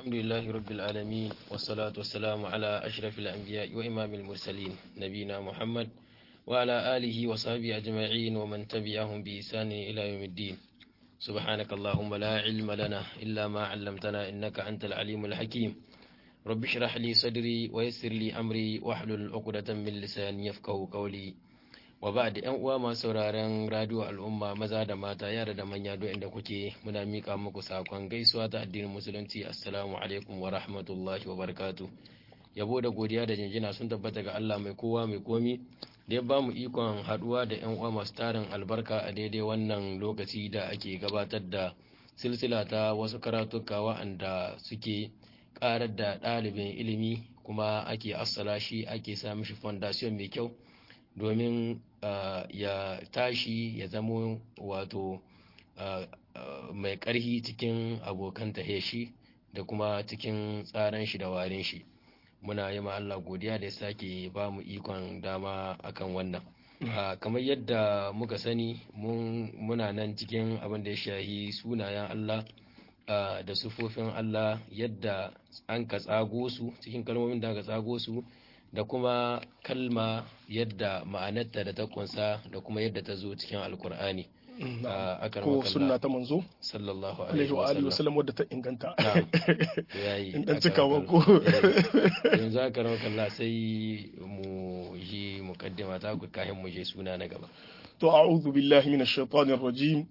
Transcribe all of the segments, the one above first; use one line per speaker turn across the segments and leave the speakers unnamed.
الحمد لله رب العالمين والصلاة والسلام على أشرف الأنبياء وإمام المرسلين نبينا محمد وعلى آله وصحبه أجمعين ومن تبعهم بإحسان إلى يوم الدين سبحانك اللهم لا علم لنا إلا ما علمتنا إنك أنت العليم الحكيم رب اشرح لي صدري ويسر لي أمري واحلل عقدة من لساني يفقه قولي wa ba da yan uwa masu sauraron radio al'umma maza da mata yara da manya duk inda kuke muna mika muku sakon gaisuwa ta addinin musulunci assalamu alaikum wa rahmatullahi wa barakatu yabo da godiya da jinjina sun tabbata ga Allah mai kowa mai komi da ya bamu ikon haduwa da yan uwa masu tarin albarka a daidai wannan lokaci da ake gabatar da silsila ta wasu karatuka wa'anda suke karar da ɗalibin ilimi kuma ake assala shi ake sa mishi fondation mai kyau domin uh, ya tashi ya zamo wato uh, uh, mai ƙarhi cikin abokan shi da kuma cikin tsaran shi da warin shi muna yi ma Allah godiya da ya sake ba mu ikon dama akan wannan kamar yadda muka sani muna nan cikin abin da ya shahi sunayen Allah da sufofin Allah yadda an ka tsago su cikin kalmomin da aka tsago su da kuma kalma yadda ma'anarta da ta kunsa da kuma yadda ta zo cikin alkur'ani
ko sunna ta manzo
sallallahu
alaihi wa alihi wasallam wadda ta inganta
yayi
in dan cika wa ko
yanzu aka rawa kalla sai mu yi mukaddima ta ku kahin mu je suna na gaba
to a'udhu billahi minash shaitanir rajim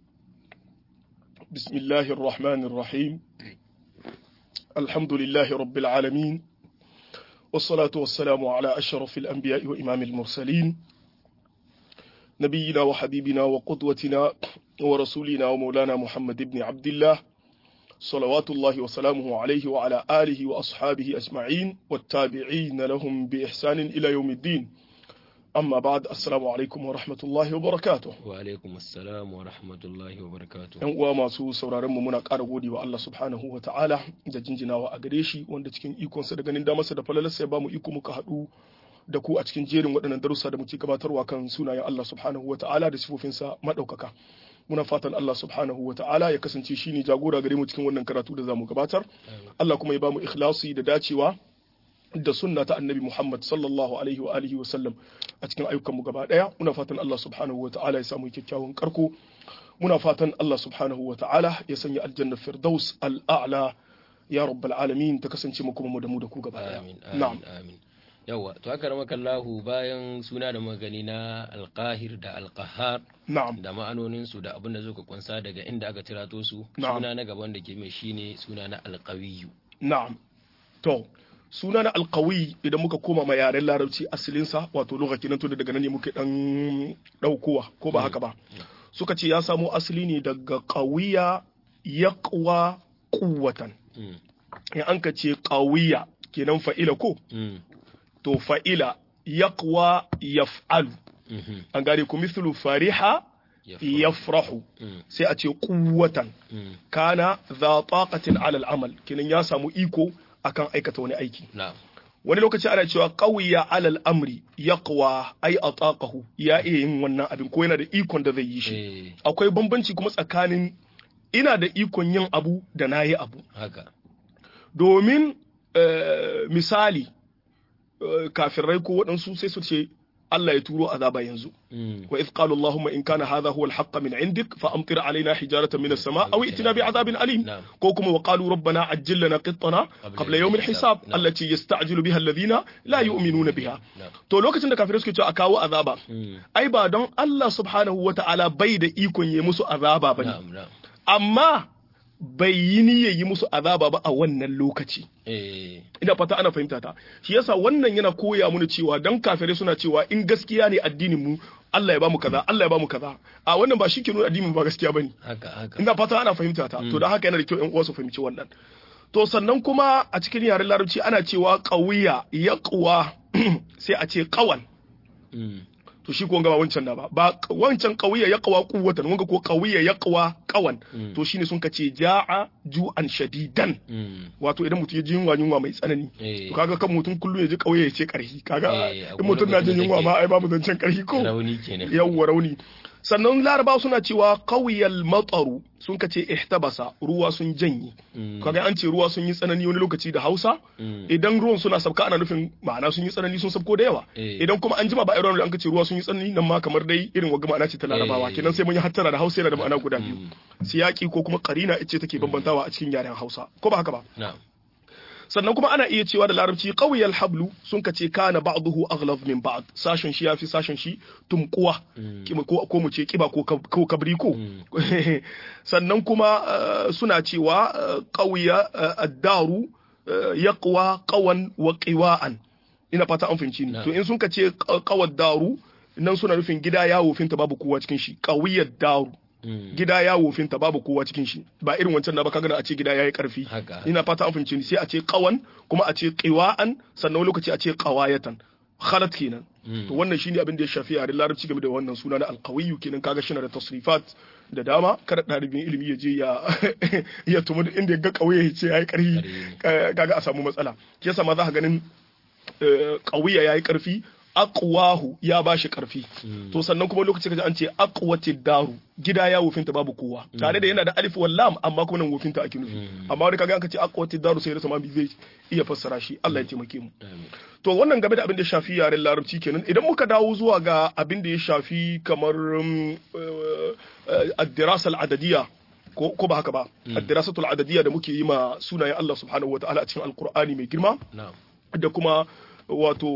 bismillahir rahmanir rahim alhamdulillahi rabbil alamin والصلاة والسلام على أشرف الأنبياء وإمام المرسلين نبينا وحبيبنا وقدوتنا ورسولنا ومولانا محمد بن عبد الله صلوات الله وسلامه عليه وعلى آله وأصحابه أجمعين والتابعين لهم بإحسان إلى يوم الدين أما بعد السلام عليكم ورحمة الله وبركاته
وعليكم السلام ورحمة الله وبركاته
‘Yan uwa masu sauraron mu muna ƙara gode wa Allah subhanahu wa ta'ala da jinjinawa a gare shi wanda cikin ikonsa da ganin damarsa da falalarsa ya ba mu iko muka haɗu da ku a cikin jerin waɗannan darussa da muke gabatarwa kan sunayen Allah subhanahu wa ta'ala da sifofinsa maɗaukaka. Muna fatan Allah subhanahu wa ta'ala ya kasance shi ne jagora gare mu cikin wannan karatu da za mu gabatar. Allah kuma ya ba mu ikhlasi da dacewa da sunna ta annabi Muhammad sallallahu alaihi wa alihi wa sallam a cikin ayyukan mu gaba daya muna fatan Allah subhanahu wa ta'ala ya samu kyakkyawan karko muna fatan Allah subhanahu wa ta'ala ya sanya aljanna firdaus al'a'la ya rabbal alamin ta kasance mu kuma mu da mu da ku gaba daya
amin amin amin yawa to haka ramaka Allahu bayan suna da magani na alqahir da alqahar
na'am
da ma'anonin su da abin da zuka kunsa daga inda aka tirato su
Na'am.
suna na gaban da ke mai shine suna na alqawiyyu
na'am to suna na alkawi idan muka koma ma yaren larabci asalinsa wato lokaci nan tunda daga nan ne muke dan daukowa ko ba haka ba suka ce ya samo asali ne daga qawiya yaqwa quwwatan
Mm,
in an ka ce qawiya kenan fa'ila ko
mm,
to fa'ila yaqwa yaf'alu
mhm,
an gane ku mithlu fariha
yafrahu.
yafrahu
Mm,
sai a ce quwwatan
mm,
kana za taqatin ala al-amal kenan ya samu iko akan aikata wani aiki
na'am
wani lokaci ana cewa qawiya alal amri yaqwa ay ataqahu ya iya yin wannan abin ko yana da ikon da zai yi shi
eh
akwai bambanci kuma tsakanin ina da ikon yin abu da nayi abu
haka
domin eh, misali eh, kafirai ko waɗansu sai su ce Allah ya turo azaba yanzu
Mm,
wa idh qala allahumma in kana hadha huwa al-haqq min indik fa amtir alaina hijaratan min as-sama' aw itina bi'adabin alim
na'am
ko kuma wa qalu rabbana ajjil lana qittana qabla yawm al-hisab
Na'am.
allati yasta'jilu biha alladhina la yu'minuna biha
na'am
to lokacin da kafirai suke cewa a kawo azaba
Mm,
ai ba don Allah subhanahu wata'ala bai da ikon yi musu azaba bane
na'am na'am
amma bai yi niyyar yi musu azaba ba a wannan lokaci
eh
ina fata ana fahimta ta shi yasa wannan yana koya mana cewa dan kafirai suna cewa in gaskiya ne addinin mu Allah ya bamu kaza Allah ya bamu kaza a wannan ba shi ke nuna addinin ba gaskiya bane
haka haka
ina fata ana fahimta ta to dan haka yana da kyau ƴan uwa su fahimci wannan to sannan kuma a cikin yaren larabci ana cewa qawiya yaqwa sai a ce qawan
Mm,
to shi ko ga ba wancan da ba ba wancan qawiya yaqwa quwwatan wanga ko qawiya yaqwa qawan
Mm.
to shine sun kace ja'a ju'an shadidan
mm,
wato idan mutum ya ji yunwa yunwa mai tsanani
eh
to kaga kan mutum kullum ya ji kauye ya ce karhi kaga
Eh,
in mutum na jin
akwai
yunwa
lokacin
ma
da
ai babu zancen karhi ko
rauni kenan
yawwa rauni sannan laraba suna cewa qawiyal mataru sun kace ihtabasa ruwa sun janye kaga an ce ruwa sun yi tsanani wani lokaci da Hausa idan ruwan suna sabka ana nufin ma'ana sun yi tsanani sun sabko da yawa idan kuma an jima ba irin an kace ruwa sun yi tsanani nan ma kamar dai irin wagga ma'ana ce ta larabawa kenan sai mun yi hattara da Hausa yana da ma'ana guda biyu siyaki ko kuma qarina ita take bambantawa a cikin yaren Hausa ko ba haka ba sannan kuma ana iya cewa da larabci qawiyal hablu sun kace kana ba'dahu aghlaz min ba'd sashen shi yafi sashen shi tumkuwa ko ko mu ce kiba ko ko kabri ko sannan kuma suna cewa qawiya ad-daru yaqwa qawan wa qiwa'an ina fata an fahimci ni to in sun kace qawad daru nan suna nufin gida yawo finta babu kowa cikin shi qawiyad daru gida ya wofinta babu kowa cikin shi ba irin wancan na ba kaga a ce gida yayi karfi ina fata an fahimci ni sai a ce qawan kuma a ce qiwa'an sannan lokaci a ce qawayatan khalat kenan to wannan shine abin da ya shafi yaren larabci game da wannan suna na alqawiyyu kenan kaga shi na da tasrifat da dama kada ɗalibin ilimi ya je ya ya tumu inda ya ga ƙauye ya ce yayi ƙarfi kaga a samu matsala yasa ma za ka ganin ƙauye yayi ƙarfi aqwahu ya bashi karfi to sannan kuma lokaci kaji an ce aqwatid daru gida ya wofinta babu kowa tare da yana da alif wal lam amma kuma nan wofinta ake nufi amma wani kaga an ce aqwatid daru sai rasa ma zai iya fassara shi Allah ya taimake mu to wannan game da abin da ya shafi yaren larabci kenan idan muka dawo zuwa ga abin da ya shafi kamar ad-dirasa al-adadiyya ko ba haka ba ad-dirasatul adadiyya da muke yi ma sunayen Allah subhanahu wataala a cikin alqur'ani mai girma da kuma wato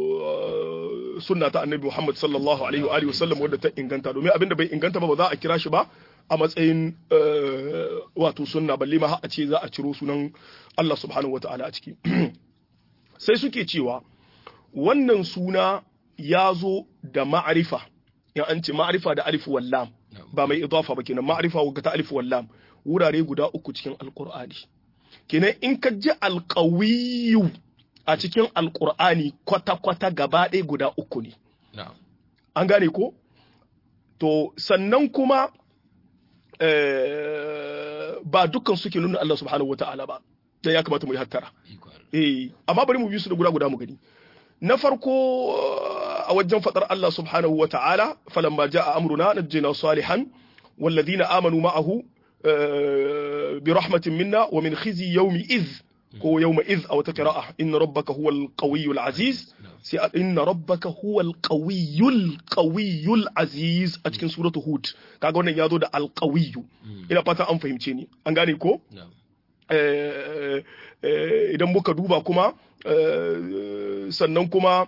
sunna ta annabi Muhammad sallallahu alaihi wa alihi wasallam wadda ta inganta domin abinda bai inganta ba ba za a kira shi ba a matsayin wato sunna balle ma a ce za a ciro sunan Allah subhanahu wataala a ciki sai suke cewa wannan suna ya zo da ma'arifa in an ce ma'arifa da alif wallam ba mai idafa ba kenan ma'arifa ga ta alif wallam wurare guda uku cikin alqur'ani kenan in ka ji alqawiyyu a cikin alkur'ani kwata-kwata gaba ɗaya guda uku ne. An gane ko? To, sannan kuma ba dukkan suke nuna Allah subhanahu wa ta'ala ba, dan ya kamata mu yi hattara. Eh, amma bari mu bi su da guda guda mu gani. Na farko a wajen faɗar Allah subhanahu wa ta'ala, falamma ja'a amruna najjina salihan والذين آمنوا معه برحمة منا ومن خزي يوم إذ ko yawma iz a wata qira'a inna rabbaka huwal qawiyyul aziz sai inna rabbaka huwal qawiyyul qawiyyul aziz a cikin suratu hud kaga wannan yazo da al qawiyyu ina fata an fahimce ni an gane ko idan muka duba kuma sannan kuma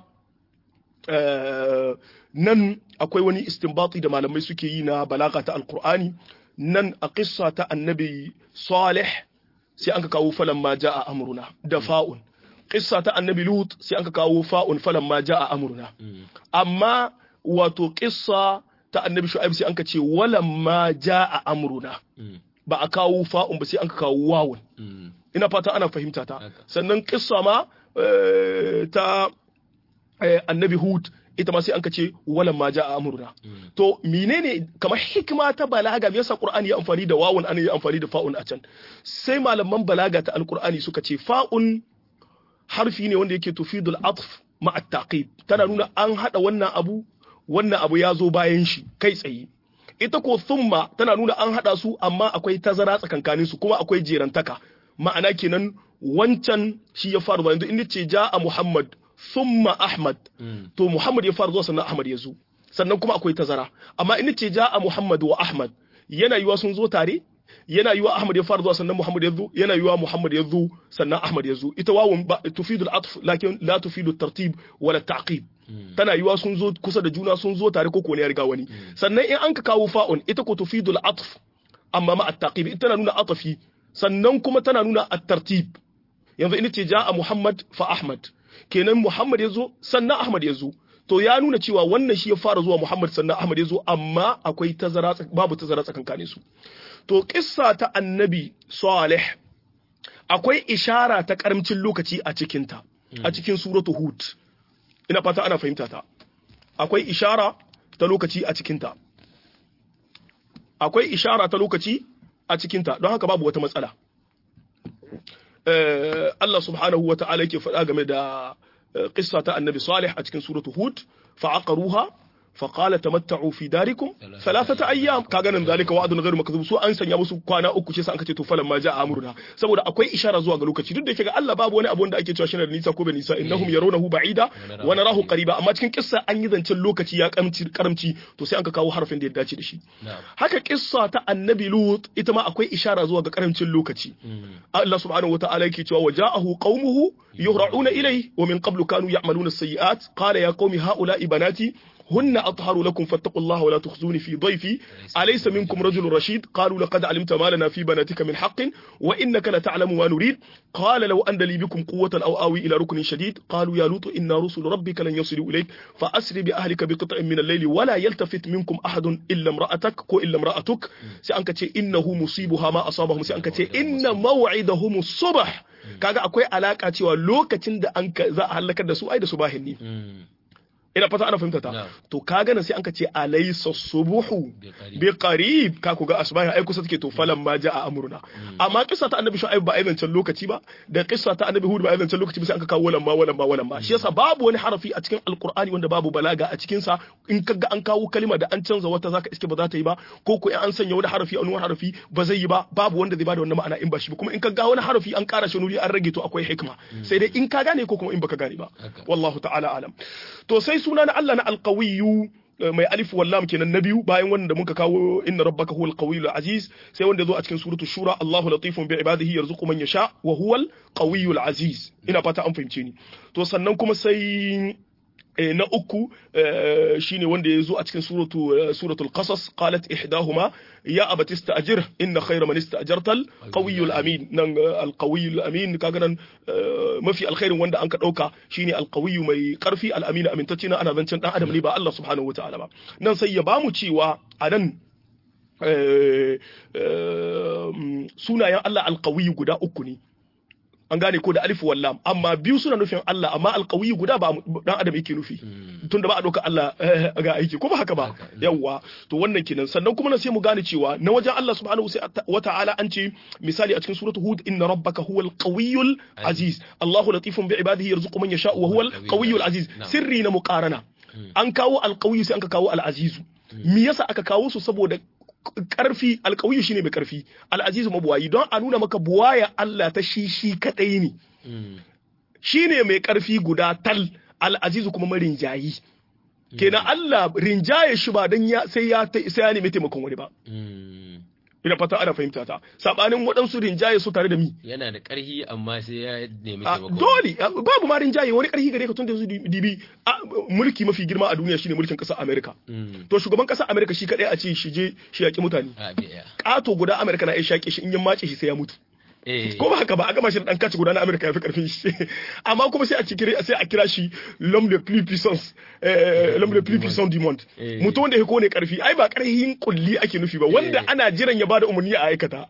nan akwai wani istinbati da malamai suke yi na balaga ta alqur'ani nan a qissa ta annabi salih sai an ka kawo falan ma ja'a amruna da fa'un qissa ta annabi lut sai an ka kawo fa'un falan ma ja'a amruna amma wato qissa ta annabi shu'aib sai an ka ce walam ma ja'a amruna ba a kawo fa'un ba sai an ka kawo wawun ina fata ana fahimta ta sannan qissa ma ta annabi hud ita ma sai an ka ce walan ma ja'a amruna to menene kamar hikima ta balaga me yasa qur'ani ya amfani da wawun an yi amfani da fa'un a can sai malaman balaga ta alqur'ani suka ce fa'un harfi ne wanda yake tufidul atf ma at-taqib tana nuna an hada wannan abu wannan abu ya zo bayan shi kai tsaye ita ko thumma tana nuna an hada su amma akwai tazara tsakankanin su kuma akwai jerantaka ma'ana kenan wancan shi ya faru yanzu in ce ja'a muhammad thumma Ahmad to Muhammad ya fara zuwa sannan Ahmad ya zo sannan kuma akwai tazara amma in ce ja'a Muhammad wa Ahmad yana yiwa sun zo tare yana yiwa Ahmad ya fara zuwa sannan Muhammad ya zo yana yiwa Muhammad ya zo sannan Ahmad ya zo ita wawun tufidu al-atf lakin la tufidu tartib wala ta'qib tana yiwa sun zo kusa da juna sun zo tare ko ko ne ya riga wani sannan in an ka kawo fa'un ita ko tufidu al-atf amma ma at-taqib ita tana nuna atafi sannan kuma tana nuna at-tartib yanzu in ce ja'a Muhammad fa Ahmad kenan Muhammad ya zo sannan Ahmad ya zo to ya nuna cewa wannan shi ya fara zuwa Muhammad sannan Ahmad ya zo amma akwai tazara babu tazara tsakankanin su to kissa ta annabi Salih akwai ishara ta karamcin lokaci a cikin ta a cikin suratu Hud ina fata ana fahimta ta akwai ishara ta lokaci a cikin ta akwai ishara ta lokaci a cikin ta don haka babu wata matsala Allah subhanahu wa ta'ala yake faɗa game da qissa ta annabi Salih a cikin suratu Hud fa'aqaruha فقال تمتعوا في داركم ثلاثة أيام kaga nan zalika wa'dun ghairu makdhub su an sanya musu kwana uku ce sai an kace to falan ma ja amruna saboda akwai ishara zuwa ga lokaci duk da yake ga Allah babu wani abu wanda ake cewa shine da nisa ko bai nisa innahum yarawnahu ba'ida wa narahu qariba amma cikin kissa an yi zancen lokaci ya karamci karamci to sai an ka kawo harafin da ya dace da shi haka kissa ta annabi lut ita ma akwai ishara zuwa ga karamcin lokaci Allah subhanahu wataala yake cewa waja'ahu qaumuhu yuhra'una ilayhi wa min qablu kanu ya'maluna as-sayyi'at qala ya qaumi ha'ula'i banati هن أطهر لكم فاتقوا الله ولا تخزوني في ضيفي أليس منكم رجل رشيد قالوا لقد علمت ما لنا في بناتك من حق وإنك لتعلم ما نريد قال لو أن لي بكم قوة أو آوي إلى ركن شديد قالوا يا لوط إن رسل ربك لن يصلوا إليك فأسر بأهلك بقطع من الليل ولا يلتفت منكم أحد إلا امرأتك كو إلا امرأتك سأنك إنه مصيبها ما أصابهم سأنك إن موعدهم الصبح kaga akwai alaka cewa lokacin da an za a halakar da su ai da su bahin ne ina fata ana fahimta ta to kaga nan sai an ka ce alaysa subuhu bi qarib ka ku ga asbahi ai kusa take to falan ma jaa amruna amma kissa ta annabi shu'aib ba aizancin lokaci ba da kissa ta annabi hud ba aizancin lokaci ba sai an ka kawo walan ma walan ma walan ma shi yasa babu wani harafi a cikin alqur'ani wanda babu balaga a cikin sa in kaga an kawo kalima da an canza wata zaka iske ba za ta yi ba ko ko an sanya wani harafi a wani harafi ba zai yi ba babu wanda zai bada wannan ma'ana in ba shi ba kuma in kaga wani harafi an kara shi nuri an rage to akwai hikma sai dai in ka gane ko kuma in baka gane ba wallahu ta'ala alam to sai suna na Allah na alqawiyyu mai alif wallam kenan na biyu bayan wanda muka kawo inna rabbaka huwal qawiyul aziz sai wanda zo a cikin suratul shura Allahu latifun bi ibadihi yarzuqu man yasha wa huwal qawiyul aziz ina fata an fahimce ni to sannan kuma sai na uku shine wanda ya zo a cikin suratul qasas qalat ihdahuma ya abati ista'jir inna khayra man ista'jarta al-qawiyyul amin nan al-qawiyyul amin kaga nan mafi alkhairin wanda an ka dauka shine al-qawiyyu mai karfi al-amin amintacce na ana zancen dan adam ne ba Allah subhanahu wataala ba nan sai ya bamu cewa a nan sunayen Allah al-qawiyyu guda uku ne an gane ko da alif wallam amma biyu suna nufin Allah amma alƙawi guda ba dan adam yake nufi tunda ba a ɗauka Allah ga aiki ko ba haka ba yawwa to wannan kenan sannan kuma na sai mu gane cewa na wajen Allah subhanahu wa ta'ala an ce misali a cikin suratu hud inna rabbaka huwal qawiyyul aziz Allahu latifun bi ibadihi yarzuqu man yasha'u wa huwal qawiyyul aziz sirri na muqarana an kawo alqawiyyu sai an ka kawo al-azizu me yasa aka kawo su saboda karfi alkawiyu shine mai karfi al'azizu mabuwayi don a nuna maka buwaya Allah ta shi shi kadai ne shine mai karfi guda tal al'azizu kuma marinjayi kenan Allah rinjaye shi ba dan ya sai ya sai ya nemi taimakon wani ba ina fata ana fahimta ta sabanin waɗansu rinjaye su tare da mi
yana da ƙarfi amma sai ya nemi taimako
dole babu ma rinjaye wani ƙarfi gare ka tun da su dibi mulki mafi girma a duniya shine mulkin ƙasar Amerika to shugaban ƙasar Amerika shi kadai a ce shi je shi yaƙi mutane ƙato guda Amerika na iya shaƙe shi in ya mace shi sai ya mutu ko ba haka ba a gama shi da dan kaci guda na Amerika ya fi karfin shi amma kuma sai a kira sai a kira shi l'homme le plus puissance l'homme le plus puissant du monde mutum wanda ya kone karfi ai ba karhin kulli ake nufi ba wanda ana jiran ya bada umarni a aikata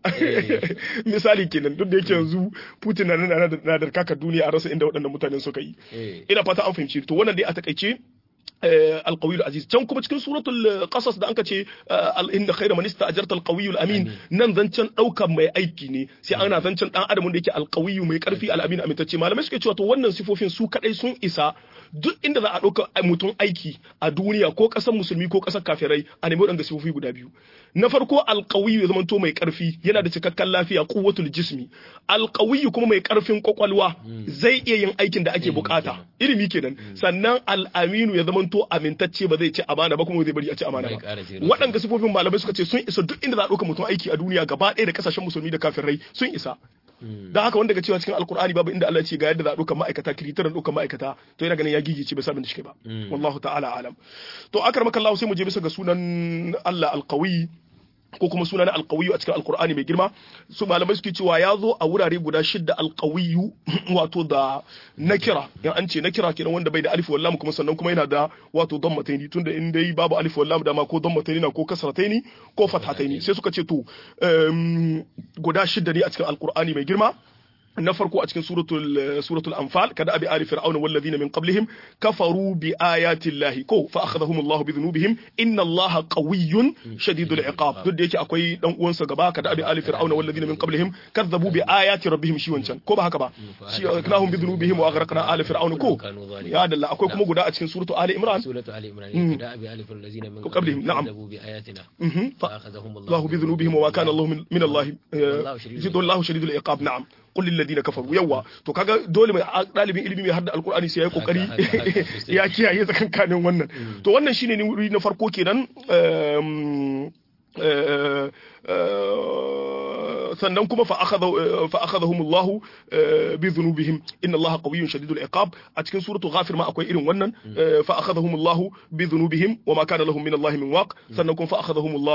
misali kenan duk da yake yanzu Putin na na da kaka duniya a rasa inda waɗannan mutanen suka yi ina fata an fahimci to wannan dai a takaice القوي العزيز can kuma cikin suratul qasas da anka ce inda khayra man ista'jarta al-qawiy al-amin nan zancen daukan mai aiki ne sai ana zancen dan adam da yake al-qawiy mai karfi al-amin amintacce malamai suke cewa to wannan sifofin su kadai sun isa duk inda za a dauka mutum aiki a duniya ko kasar musulmi ko kasar kafirai a nemi wadanda sifofi guda biyu na farko al-qawiy ya zamanto mai karfi yana da cikakken lafiya quwwatul jismi al-qawiy kuma mai karfin kwakwalwa zai iya yin aikin da ake bukata ilimi kenan sannan al-aminu ya zamanto to amintacce ba zai ci amana ba kuma zai bari a ci amana ba waɗanda sifofin malamai suka ce sun isa duk inda za a ɗauka mutum aiki a duniya gaba ɗaya da kasashen musulmi da kafirai sun isa da haka wanda ga cewa cikin alkur'ani babu inda Allah ce ga yadda za a ɗauka ma'aikata kiritaran ɗauka ma'aikata to yana ganin ya gigice bai sabin da shi ba wallahu ta'ala alam to akar maka Allah sai mu je bisa ga sunan Allah alqawi ko kuma suna na alkawiyu a cikin alkur'ani mai girma su malamai suke cewa ya zo a wurare guda shidda alkawiyu wato da nakira yan an ce nakira kenan wanda bai da alif wallam kuma sannan kuma yana da wato dammataini tunda in dai babu alif wallam da ma ko dammataini na ko kasrataini ko fathataini sai suka ce to guda shidda ne a cikin alkur'ani mai girma na farko a cikin suratul suratul anfal kada abi ali fir'auna wal ladina min qablihim kafaru bi ayati llahi ko fa akhadhahum allah bi dhunubihim inna allaha qawiyyun shadidul iqab duk da yake akwai dan uwansa gaba kada abi ali fir'auna wal ladina min qablihim kadzabu bi ayati rabbihim shi wancan ko ba haka ba shi akhadnahum bi dhunubihim wa aghraqna ali fir'auna ko ya dalla akwai kuma guda a cikin suratul ali imran
suratul ali imran kada abi ali fir'auna ladina min
qablihim na'am
kadzabu bi ayatina
fa
akhadhahum
الله بذنوبهم وما كان الله من, من الله جد الله شديد العقاب نعم قل للذين كفروا يوا to kaga dole mai dalibin ilimi mai hadda alqur'ani sai yayi kokari ya kiyaye tsakankanin wannan to wannan shine ne wuri na farko kenan sannan kuma fa akhadhahum Allah bi dhunubihim inna Allah qawiyyun shadidul iqab a cikin suratu ghafir ma akwai irin wannan fa akhadhahum Allah bi dhunubihim wa ma kana lahum min Allah min waq sannan kuma fa akhadhahum Allah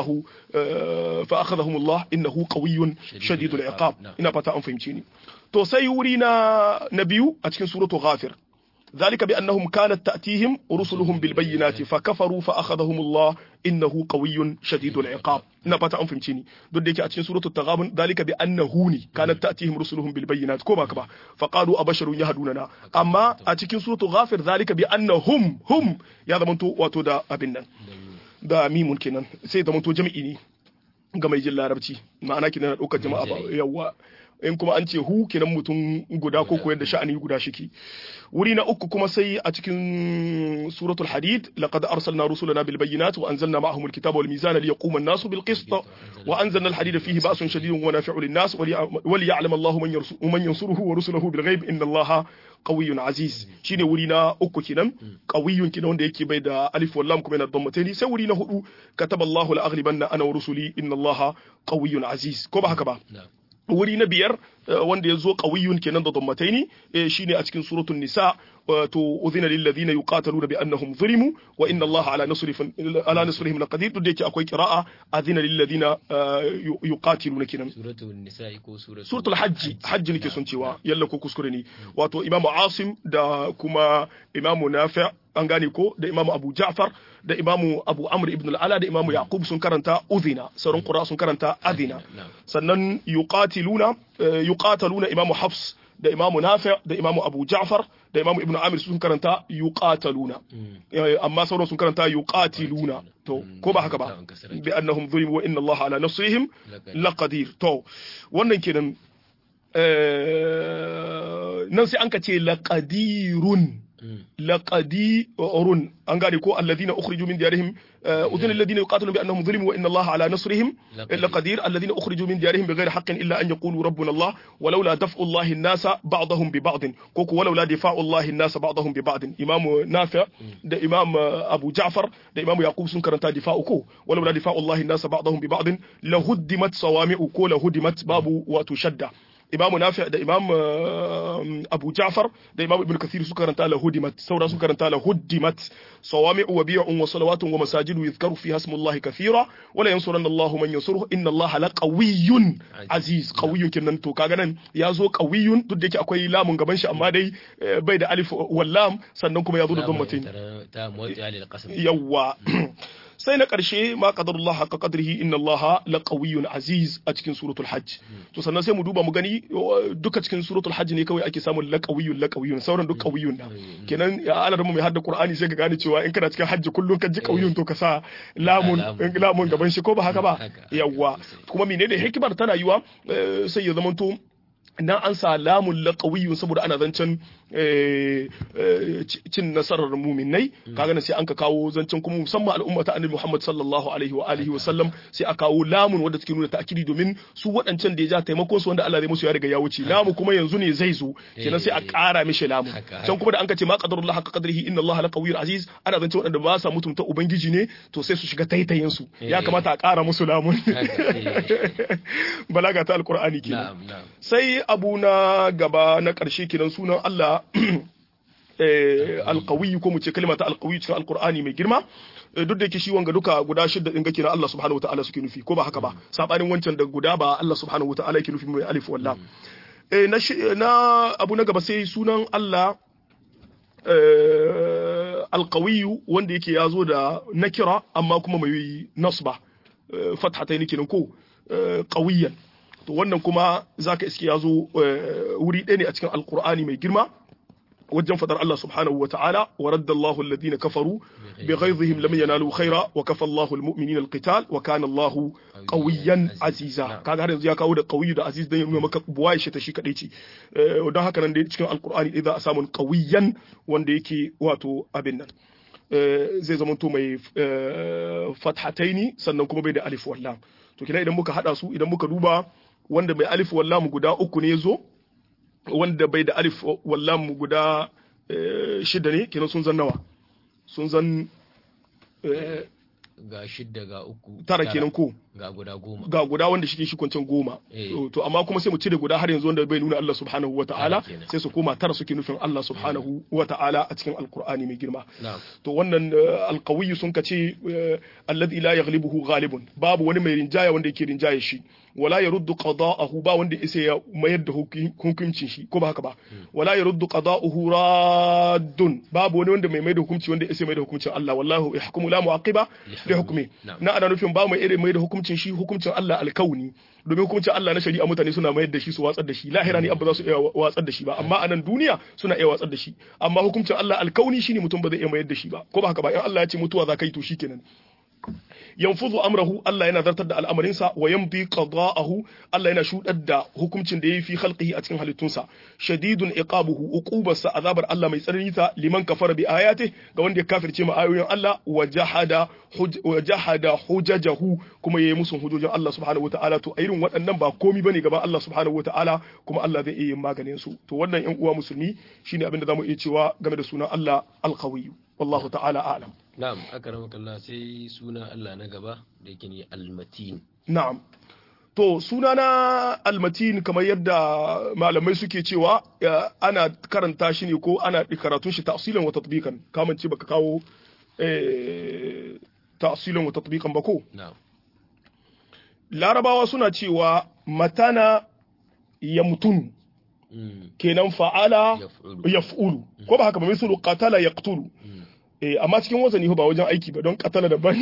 fa akhadhahum Allah innahu qawiyyun shadidul iqab ina fata an fahimce ni to sai wuri na na biyu a cikin suratu ghafir ذلك بأنهم كانت تأتيهم رسلهم بالبينات فكفروا فأخذهم الله إنه قوي شديد العقاب نبات أن فهمتني دون ديك أتين سورة التغابن ذلك بأنه كانت تأتيهم رسلهم بالبينات كما كما فقالوا أبشر يهدوننا أما أتين سورة غافر ذلك بأنهم هم يا ذا منتو واتو دا أبنن da mimun kenan sai da manto jami'i ne ga mai jin larabci ma'ana kenan ɗaukar jama'a ba yawa in kuma an ce hu kenan mutum guda ko koyar da sha'ani guda shiki wuri na uku kuma sai a cikin suratul hadid laqad arsalna rusulana bil bayyinati wa anzalna ma'ahum al kitaba wal mizana liyaquma an-nasu bil qist wa anzalna al hadida fihi ba'sun shadidun wa nafi'u lin nas wa liya'lam Allahu man yansuruhu wa rusuluhu bil ghaib inna Allaha qawiyyun aziz shine wuri na uku kenan qawiyyun kenan wanda yake bai da alif wal lam kuma yana dhammataini sai wuri na hudu kataba Allahu la aghlibanna ana wa rusuli inna Allaha qawiyyun aziz ko ba haka ba wuri na biyar wanda ya zo ƙawiyun kenan da dammataini shine a cikin suratul nisa to udhina lil ladina yuqataluna bi annahum zulimu wa inna allaha ala nasrihim ala nasrihim laqadir duk da yake akwai qira'a adhina lil ladina yuqatiluna kenan
suratul nisa ko suratul
suratul hajj hajj nake son cewa yalla ko kuskure ne wato imamu asim da kuma imamu nafi' an gane ko da imamu abu ja'far da imamu abu amr ibn al-ala da imamu yaqub sun karanta udhina sauran qura sun karanta adina sannan yuqatiluna yuqataluna imamu hafs da imamu nafi da imamu abu ja'far da imamu ibn amir sun karanta yuqataluna amma sauran sun karanta yuqatiluna to ko ba haka ba bi annahum zulimu wa inna allaha ala nasrihim laqadir to wannan kenan nan sai an ka ce laqadirun لقدير an gane ko alladhina ukhriju min diyarihim udhina alladhina yuqatiluna bi annahum zulimu wa inna allaha ala nasrihim laqadir alladhina ukhriju min diyarihim bighayri haqqin illa an yaqulu rabbuna allah ولولا دفع الله الناس بعضهم ببعض كوكو ولولا دفاع الله الناس بعضهم ببعض امام نافع ده امام ابو جعفر ده امام يعقوب sun karanta difa'u ko ولولا دفاع الله الناس بعضهم ببعض لهدمت صوامع ko لهدمت babu wato shadda imam nafi da imam abu ja'far da imam ibn kathir suka karanta la hudimat saura suka karanta la hudimat sawami'u wa bi'un wa salawatun wa masajidu yuzkaru fiha ismullahi kathira wa la yansuranna Allahu man yansuruhu inna Allaha la qawiyyun aziz qawiyyun kenan to kaga nan ya zo qawiyyun duk da yake akwai lamun gaban shi amma dai bai da alif wal lam sannan kuma ya zo da dhammatin
ta motsi alil qasam
yawa sai na ƙarshe ma qadarullah haqqa qadrihi inna Allah la qawiyyun aziz a cikin suratul hajj to sannan sai mu duba mu gani duka cikin suratul hajj ne kawai ake samun la qawiyyun la qawiyyun sauran duk qawiyyun na kenan ya alar mu mai hadda qur'ani sai ka gane cewa in kana cikin hajji kullun ka ji qawiyyun to ka sa lamun lamun gaban shi ko ba haka ba yawa kuma menene hikimar tana yiwa sai ya zamanto na an sa lamun laƙawiyun saboda ana zancen cin nasarar muminai kaga na sai an ka kawo zancen kuma musamman al'umma ta annabi Muhammad sallallahu alaihi wa alihi wa sallam sai a kawo lamun wanda take nuna ta'kidi domin su waɗancan da ya ja taimakon su wanda Allah zai musu ya riga ya wuce lamu kuma yanzu ne zai zo kenan sai a ƙara mishi lamun can kuma da an ka ce ma qadarullah haqqa qadrihi inna Allah la qawiyyun aziz ana zancen waɗanda ba sa mutunta ubangiji ne to sai su shiga taitayin su ya kamata a ƙara musu lamun balaga ta alqur'ani kenan sai abu na gaba na ƙarshe kenan sunan Allah alƙawiyu ko mu ce kalmata alƙawiyu cikin alƙur'ani mai girma duk da yake shi wanga duka guda shidda din gake na Allah subhanahu wataala suke nufi ko ba haka ba sabanin wancan da guda ba Allah subhanahu wataala yake nufi mai alif wallah na na abu na gaba sai sunan Allah alƙawiyu wanda yake ya zo da nakira amma kuma mai nasba fathatayn kenan ko qawiyan to wannan kuma zaka iske ya zo wuri ɗaya ne a cikin alqur'ani mai girma wajen fadar Allah subhanahu wa ta'ala wa radda Allahu alladhina kafaru bi ghaydhihim lam yanalu khaira wa kafa Allahu almu'minina alqital wa kana Allahu qawiyyan aziza kaga har yanzu ya kawo da qawiyyu da aziz dan ya nuna maka buwaye shi ta shi kadai ce don haka nan dai cikin alqur'ani dai za a samu qawiyyan wanda yake wato abin nan zai zama to mai fathataini sannan kuma bai da alif wallam to kina idan muka hada su idan muka duba wanda mai alif wallam guda uku ne yazo wanda bai da alif wallam guda shida ne kenan sun zan nawa sun zan
ga shidda ga uku
tara kenan ko
ga guda goma
ga guda wanda shike shi kwancin goma to amma kuma sai mu cire guda har yanzu wanda bai nuna Allah subhanahu ta'ala sai su koma tara suke nufin Allah subhanahu ta'ala a cikin alqur'ani mai girma to wannan alqawiyyu sun kace alladhi la yaghlibuhu ghalibun babu wani mai rinjaya wanda yake rinjaye shi wala yaruddu qada'ahu ba wanda isa ya mayar da hukuncin shi ko ba haka ba wala yaruddu qada'uhu raddun babu wani wanda mai mai da hukunci wanda isa mai da hukuncin Allah wallahu yahkumu la mu'aqiba li hukmi na ana nufin ba mai irin mai da hukuncin shi hukuncin Allah alkauni domin hukuncin Allah na shari'a mutane suna mayar da shi su watsar da shi lahira ne abba za su iya watsar da shi ba amma a nan duniya suna iya watsar da shi amma hukuncin Allah alkauni shine mutum ba zai iya mayar da shi ba ko ba haka ba in Allah ya ce mutuwa za ka yi to shikenan yanfuzu amrahu Allah yana zartar da al'amarinsa wa yamdi qada'ahu Allah yana shudar da hukuncin da yayi fi khalqihi a cikin halittunsa shadidun iqabuhu uqubarsa azabar Allah mai tsanani ta liman kafara bi ayati ga wanda ya kafirce ma ayoyin Allah wa jahada wa jahada hujajahu kuma yayi musu hujojin Allah subhanahu wataala to irin waɗannan ba komi bane gaban Allah subhanahu wataala kuma Allah zai iya yin maganin su to wannan ƴan uwa musulmi shine abin da zamu iya cewa game da sunan Allah al-qawiyyu wallahu ta'ala a'lam
Na'am, akramakallah sai suna Allah na gaba da yake ne almatin.
Na'am. To suna na almatin kamar yadda malamai suke cewa ana karanta shi ne ko ana karatun shi ta'silan wa tatbiqan. Kaman ce baka kawo ta'silan wa tatbiqan ba ko?
Na'am.
Larabawa suna cewa matana ya mutun. Kenan fa'ala yaf'ulu. Ko ba haka ba misalu qatala yaqtulu. eh amma cikin wazani ba wajen aiki ba don katala daban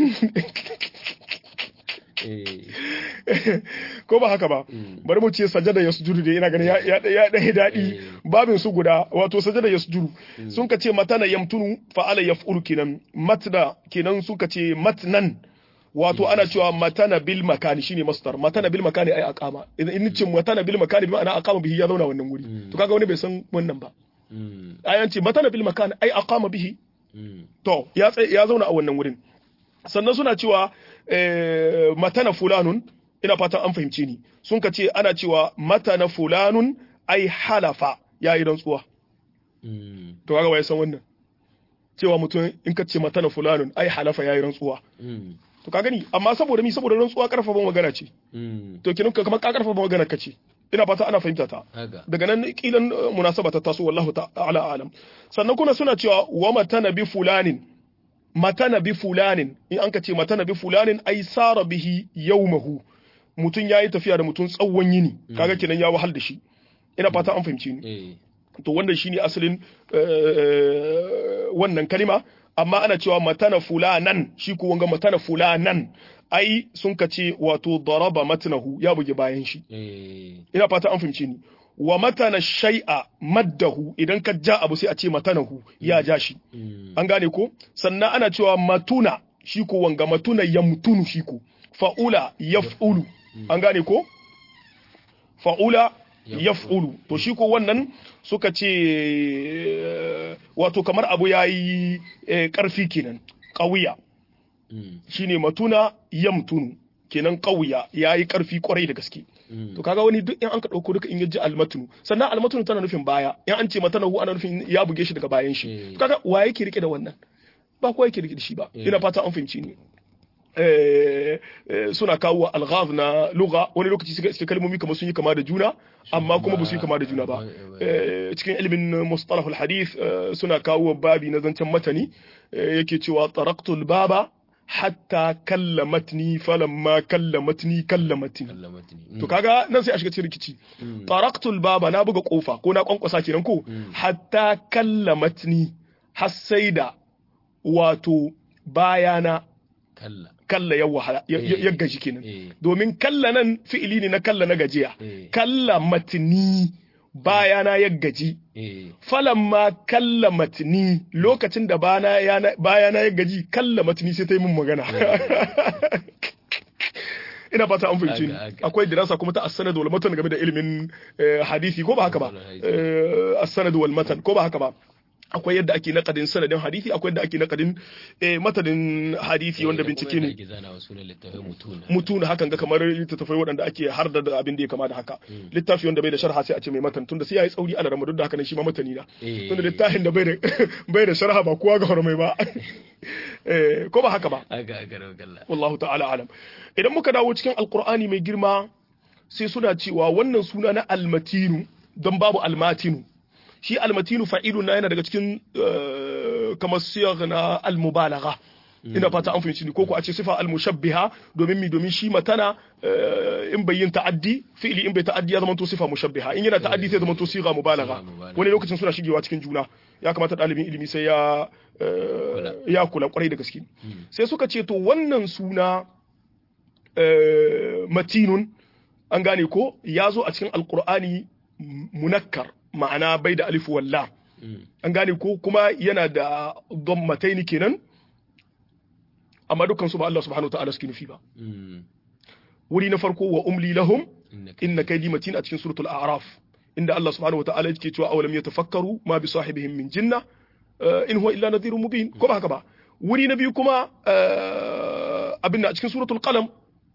ko ba haka ba bari mu ce sajada ya sujudu da ina ganin ya ɗaya daɗi babin su guda wato sajada ya sujudu sun ka ce matana yamtunu fa'ala yaf'ulu kenan matna kenan sun ka ce matnan wato ana cewa matana bil makani shine masdar matana bil makani ai aqama idan in ce matana bil makani bi ma'ana aqama bihi ya zauna wannan wuri to kaga wani bai san wannan ba ayan ce matana bil makani ai aqama bihi To, ya ya zauna a wannan wurin. Sannan suna cewa matana fulanun, ina fatan an fahimce ni, sun ka ce ana cewa matana fulanun ai halafa ya yi rantsuwa. To, kaga wa ya san wannan. Cewa mutum in ka ce matana fulanun ai halafa ya yi rantsuwa. To, ka gani, amma saboda mi saboda rantsuwa karfafa magana ce. To, kinan kamar ka karfafa magana ka ce. ina fata ana fahimta ta daga nan kilan munasaba ta taso wallahu ta'ala alam sannan kuna suna cewa wa matana bi fulanin matana bi fulanin in an ka ce matana bi fulanin ai sara bihi yawmahu mutun yayi tafiya da mutun tsawon yini kaga kenan ya wahal da shi ina fata an fahimci ni to wannan shine asalin wannan kalima amma ana cewa matana fulanan shi ko wanga matana fulanan ai sun ka ce wato daraba matnahu ya buge bayan shi ina fata an fahimce ni wa matana shay'a maddahu idan ka ja abu sai a ce matanahu ya ja shi an gane ko sannan ana cewa matuna shi ko wanga matuna yamtunu shi ko fa'ula yaf'ulu an gane ko fa'ula yaf'ulu to shi ko wannan suka ce wato kamar abu yayi karfi kenan qawiya shine matuna yamtunu kenan ƙauya ya yi ƙarfi ƙwarai da gaske to kaga wani duk in an ka ɗauko duka in yaji almatunu sannan almatunu tana nufin baya in an ce matanahu ana nufin ya buge shi daga bayan shi to kaga wa yake rike da wannan ba kowa yake rike da shi ba ina fata an fahimci ni suna kawo alghaz na lugha wani lokaci suka iske kalmomi kamar sun yi kama da juna amma kuma ba su yi kama da juna ba cikin ilimin mustalahul hadith suna kawo babi na zancen matani yake cewa taraktul baba hatta kallamatni falamma kallamatni kallamatni to kaga nan sai a shiga cikin rikici taraktul baba na buga kofa ko na kwankwasa kenan ko hatta kallamatni har sai da wato bayana kalla ya wahala ya- ya
Eh.
ya gaji kenan
Eh.
domin kalla nan fi'ili ne na kalla na gajiya
Eh.
kalla matni bayana ya gaji
eh
falamma kalla matni lokacin da bana yana- bayana ya gaji kalla matni sai ta yi min magana ina fata an fahimci ni
Aga, aga.
akwai dirasa kuma ta as-sanad wal matan game da ilimin eh, hadisi ko ba haka ba
Hadisi.
Eh, as-sanad wal matan ko ba haka ba akwai yadda ake nakadin sanadin hadisi akwai yadda ake nakadin eh, matanin hadisi wanda bincike ne
ake zana wa sunan littafin mutuna
mutuna hakan ga kamar littattafai waɗanda ake har da abin da ya kama da haka littafi wanda bai da sharha sai a ce mai matan tunda sai yayi tsauri ala rama duk da haka nan shi ma matani na
Eh.
tunda littafin da bai da bai da sharha ba kowa ga hormai ba eh ko ba haka ba
aga aga rawgalla
wallahu ta'ala alam idan muka dawo cikin alqur'ani mai girma sai suna cewa wannan suna na almatinu don babu almatinu shi almatinu fa'ilun na yana daga cikin eh, kamar siyar na almubalagha ina fata an fahimci ni ko ko a ce sifa almushabbiha domin mi domin shi matana eh, in bai yin ta'addi fi'ili in bai ta'addi ya zama to sifa mushabbiha in yana ta'addi sai zama to siga mubalagha
Siga mubalagha.
wani lokacin suna shigewa cikin juna ya kamata ɗalibin ilimi sai ya eh, ya kula kwarai da gaske sai suka ce to wannan suna eh, matinun an gane ko ya zo a cikin alkur'ani munakkar ma'ana bai da alif walla an gane ko kuma yana da mataini kenan amma dukkan su ba Allah subhanahu wa ta'ala suke nufi ba wuri na farko wa umli lahum inna kaydi matin a cikin suratul a'raf inda Allah subhanahu wa ta'ala yake cewa awalam yatafakkaru ma bi sahibihim min jinna eh, in huwa illa nadhirun mubin ko ba haka ba wuri na biyu kuma eh, abin da a cikin suratul qalam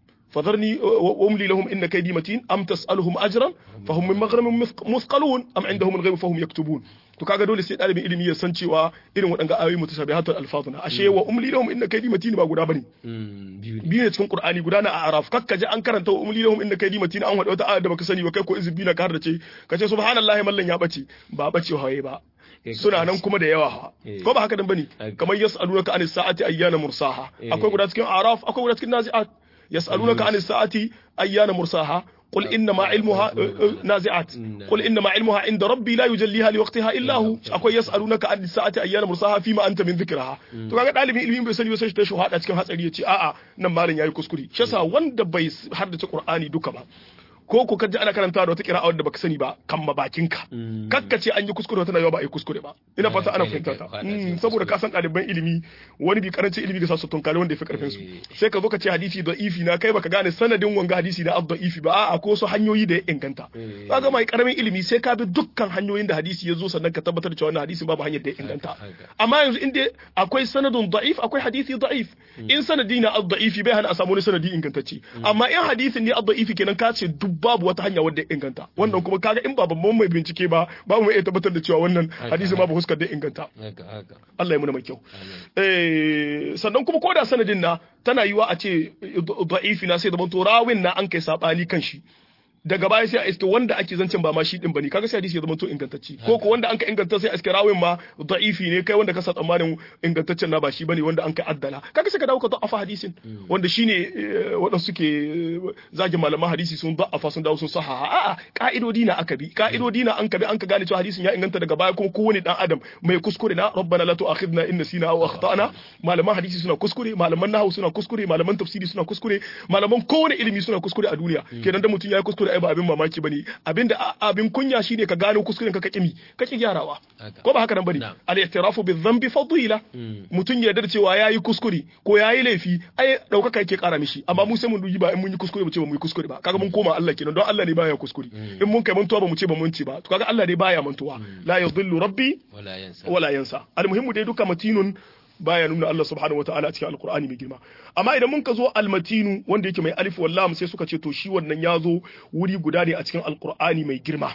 فذرني واملي لهم ان كيدي متين ام تسالهم اجرا فهم من مغرم مثقلون ام عندهم الغيب فهم يكتبون to kaga dole sai dalibin ilimi ya san cewa irin waɗanga ayoyi mutashabihatul alfazuna ashe wa umli lahum inna kaydi matin ba guda bane
biyu ne
biyu ne cikin qur'ani guda na a'raf kakka ji an karanta wa umli lahum inna kaydi matin an wada wata aya da baka sani ba kai ko izbi na ka ce ka ce subhanallahi mallan ya bace ba bace hawaye ba
Kai ka
suna nan
bace.
kuma da yawa ha
Eh.
ko ba haka dan bane
Haka.
kamar yas'alunaka anis sa'ati ayyana mursaha
Eh.
akwai guda cikin a'raf akwai guda cikin nazi'at yas'alunaka anis sa'ati ayyana mursaha قل انما علمها نازعات قل انما علمها عند ربي لا يجليها لوقتها الا هو akwai yas'alunaka an sa'ati ayyana mursaha fima anta min dhikraha to kaga dalibin ilimin bai sani ba sai shi ta shuhada cikin hatsari yace a'a nan malam yayi kuskure shi yasa wanda bai haddace qur'ani duka ba ko ko kaji ana karanta da wata kira'a wadda baka sani ba kan mabakinka kakka ce an yi kuskure wata na ba a yi kuskure ba ina fata ana
kai ne
fahimta
kai
ta
fada
Mm,
cikin
saboda
kuskure.
ka san ɗaliban ilimi wani bi karancin ilimi ga sa su tunkari wanda ya fi karfin su
Eh.
sai ka zo ka ce hadisi da ifi na kai baka gane sanadin wanga hadisi na abda ifi ba a'a ko su hanyoyi da ya inganta
Eh.
kaga mai karamin ilimi sai ka bi dukkan hanyoyin da hadisi ya zo sannan ka tabbatar da cewa wannan hadisin babu hanyar da ya inganta
haka.
amma yanzu in dai akwai sanadun da'if akwai hadisi da'if in sanadi na ad-da'ifi bai hana a samu wani sanadi ingantacce amma in hadisin ne ad-da'ifi kenan ka ce duk babu wata hanya wadda ya inganta wannan kuma kaga in ba babban mai bincike ba babu mai iya tabbatar da cewa wannan hadisin babu huskar da ya inganta
haka haka
Allah ya muna mai kyau
amin
eh sannan kuma koda sanadin na tana yiwa a ce da'ifi na sai da to rawin na an kai sabani kan shi daga baya sai a iske wanda ake zancen ba ma shi din bane kaga sai hadisi ya zama to ingantacci ko ko wanda an ka inganta sai a iske rawin ma da'ifi ne kai wanda ka sa tsammanin ingantaccen na ba shi bane wanda an ka addala kaga sai ka dawo ka da'afa hadisin wanda shine eh, waɗanda suke eh, zagin malaman hadisi sun da'afa sun dawo sun sahaha a'a ka'idodi na aka bi ka'idodi na an ka bi an ka gane cewa hadisin ya inganta daga baya kuma kowane dan adam mai kuskure na rabbana la tu'akhidna in nasina aw akhtana malaman hadisi suna kuskure malaman nahwu suna kuskure malaman tafsiri suna kuskure malaman kowane ilimi suna kuskure a duniya kenan da mutum ya yi kuskure ai ba abin mamaki bane abinda a- abin kunya shine ka gano kuskuren ka ka kimi ka ki gyarawa
Haka.
ko ba haka nan bane
Na'am.
al-i'tirafu bi-dhanbi fadila mutum ya yarda da cewa yayi kuskure ko yayi laifi ai daukaka yake kara mishi amma mu sai mun duji ba in mun yi kuskure mu ce ba mu yi kuskure ba kaga mun koma Allah kenan don Allah ne baya kuskure in mun kai mantuwa ba mu ce ba mun ci ba to kaga Allah ne baya mantuwa la yadhillu rabbi
wala yansa
wala yansa almuhimmu dai duka matinun baya nuna Allah subhanahu wataala a cikin alqur'ani mai girma amma idan mun ka zo almatinu wanda yake mai alif wal lam sai suka ce to shi wannan ya zo wuri guda ne a cikin alqur'ani mai girma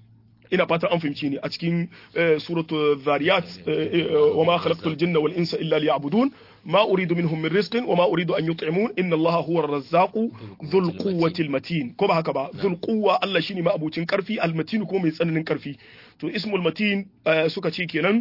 ina fatan an fahimci ne a cikin eh, suratu zariyat eh, eh, wa ma khalaqtul jinna wal insa illa liya'budun ma uridu minhum min rizqin wa ma uridu an yut'imun inna allaha huwa ar-razzaqu dhul quwwati al-matin ko ba haka ba dhul quwwa Allah shine ma abucin karfi al-matin kuma mai tsananin karfi to ismul matin eh, suka ce kenan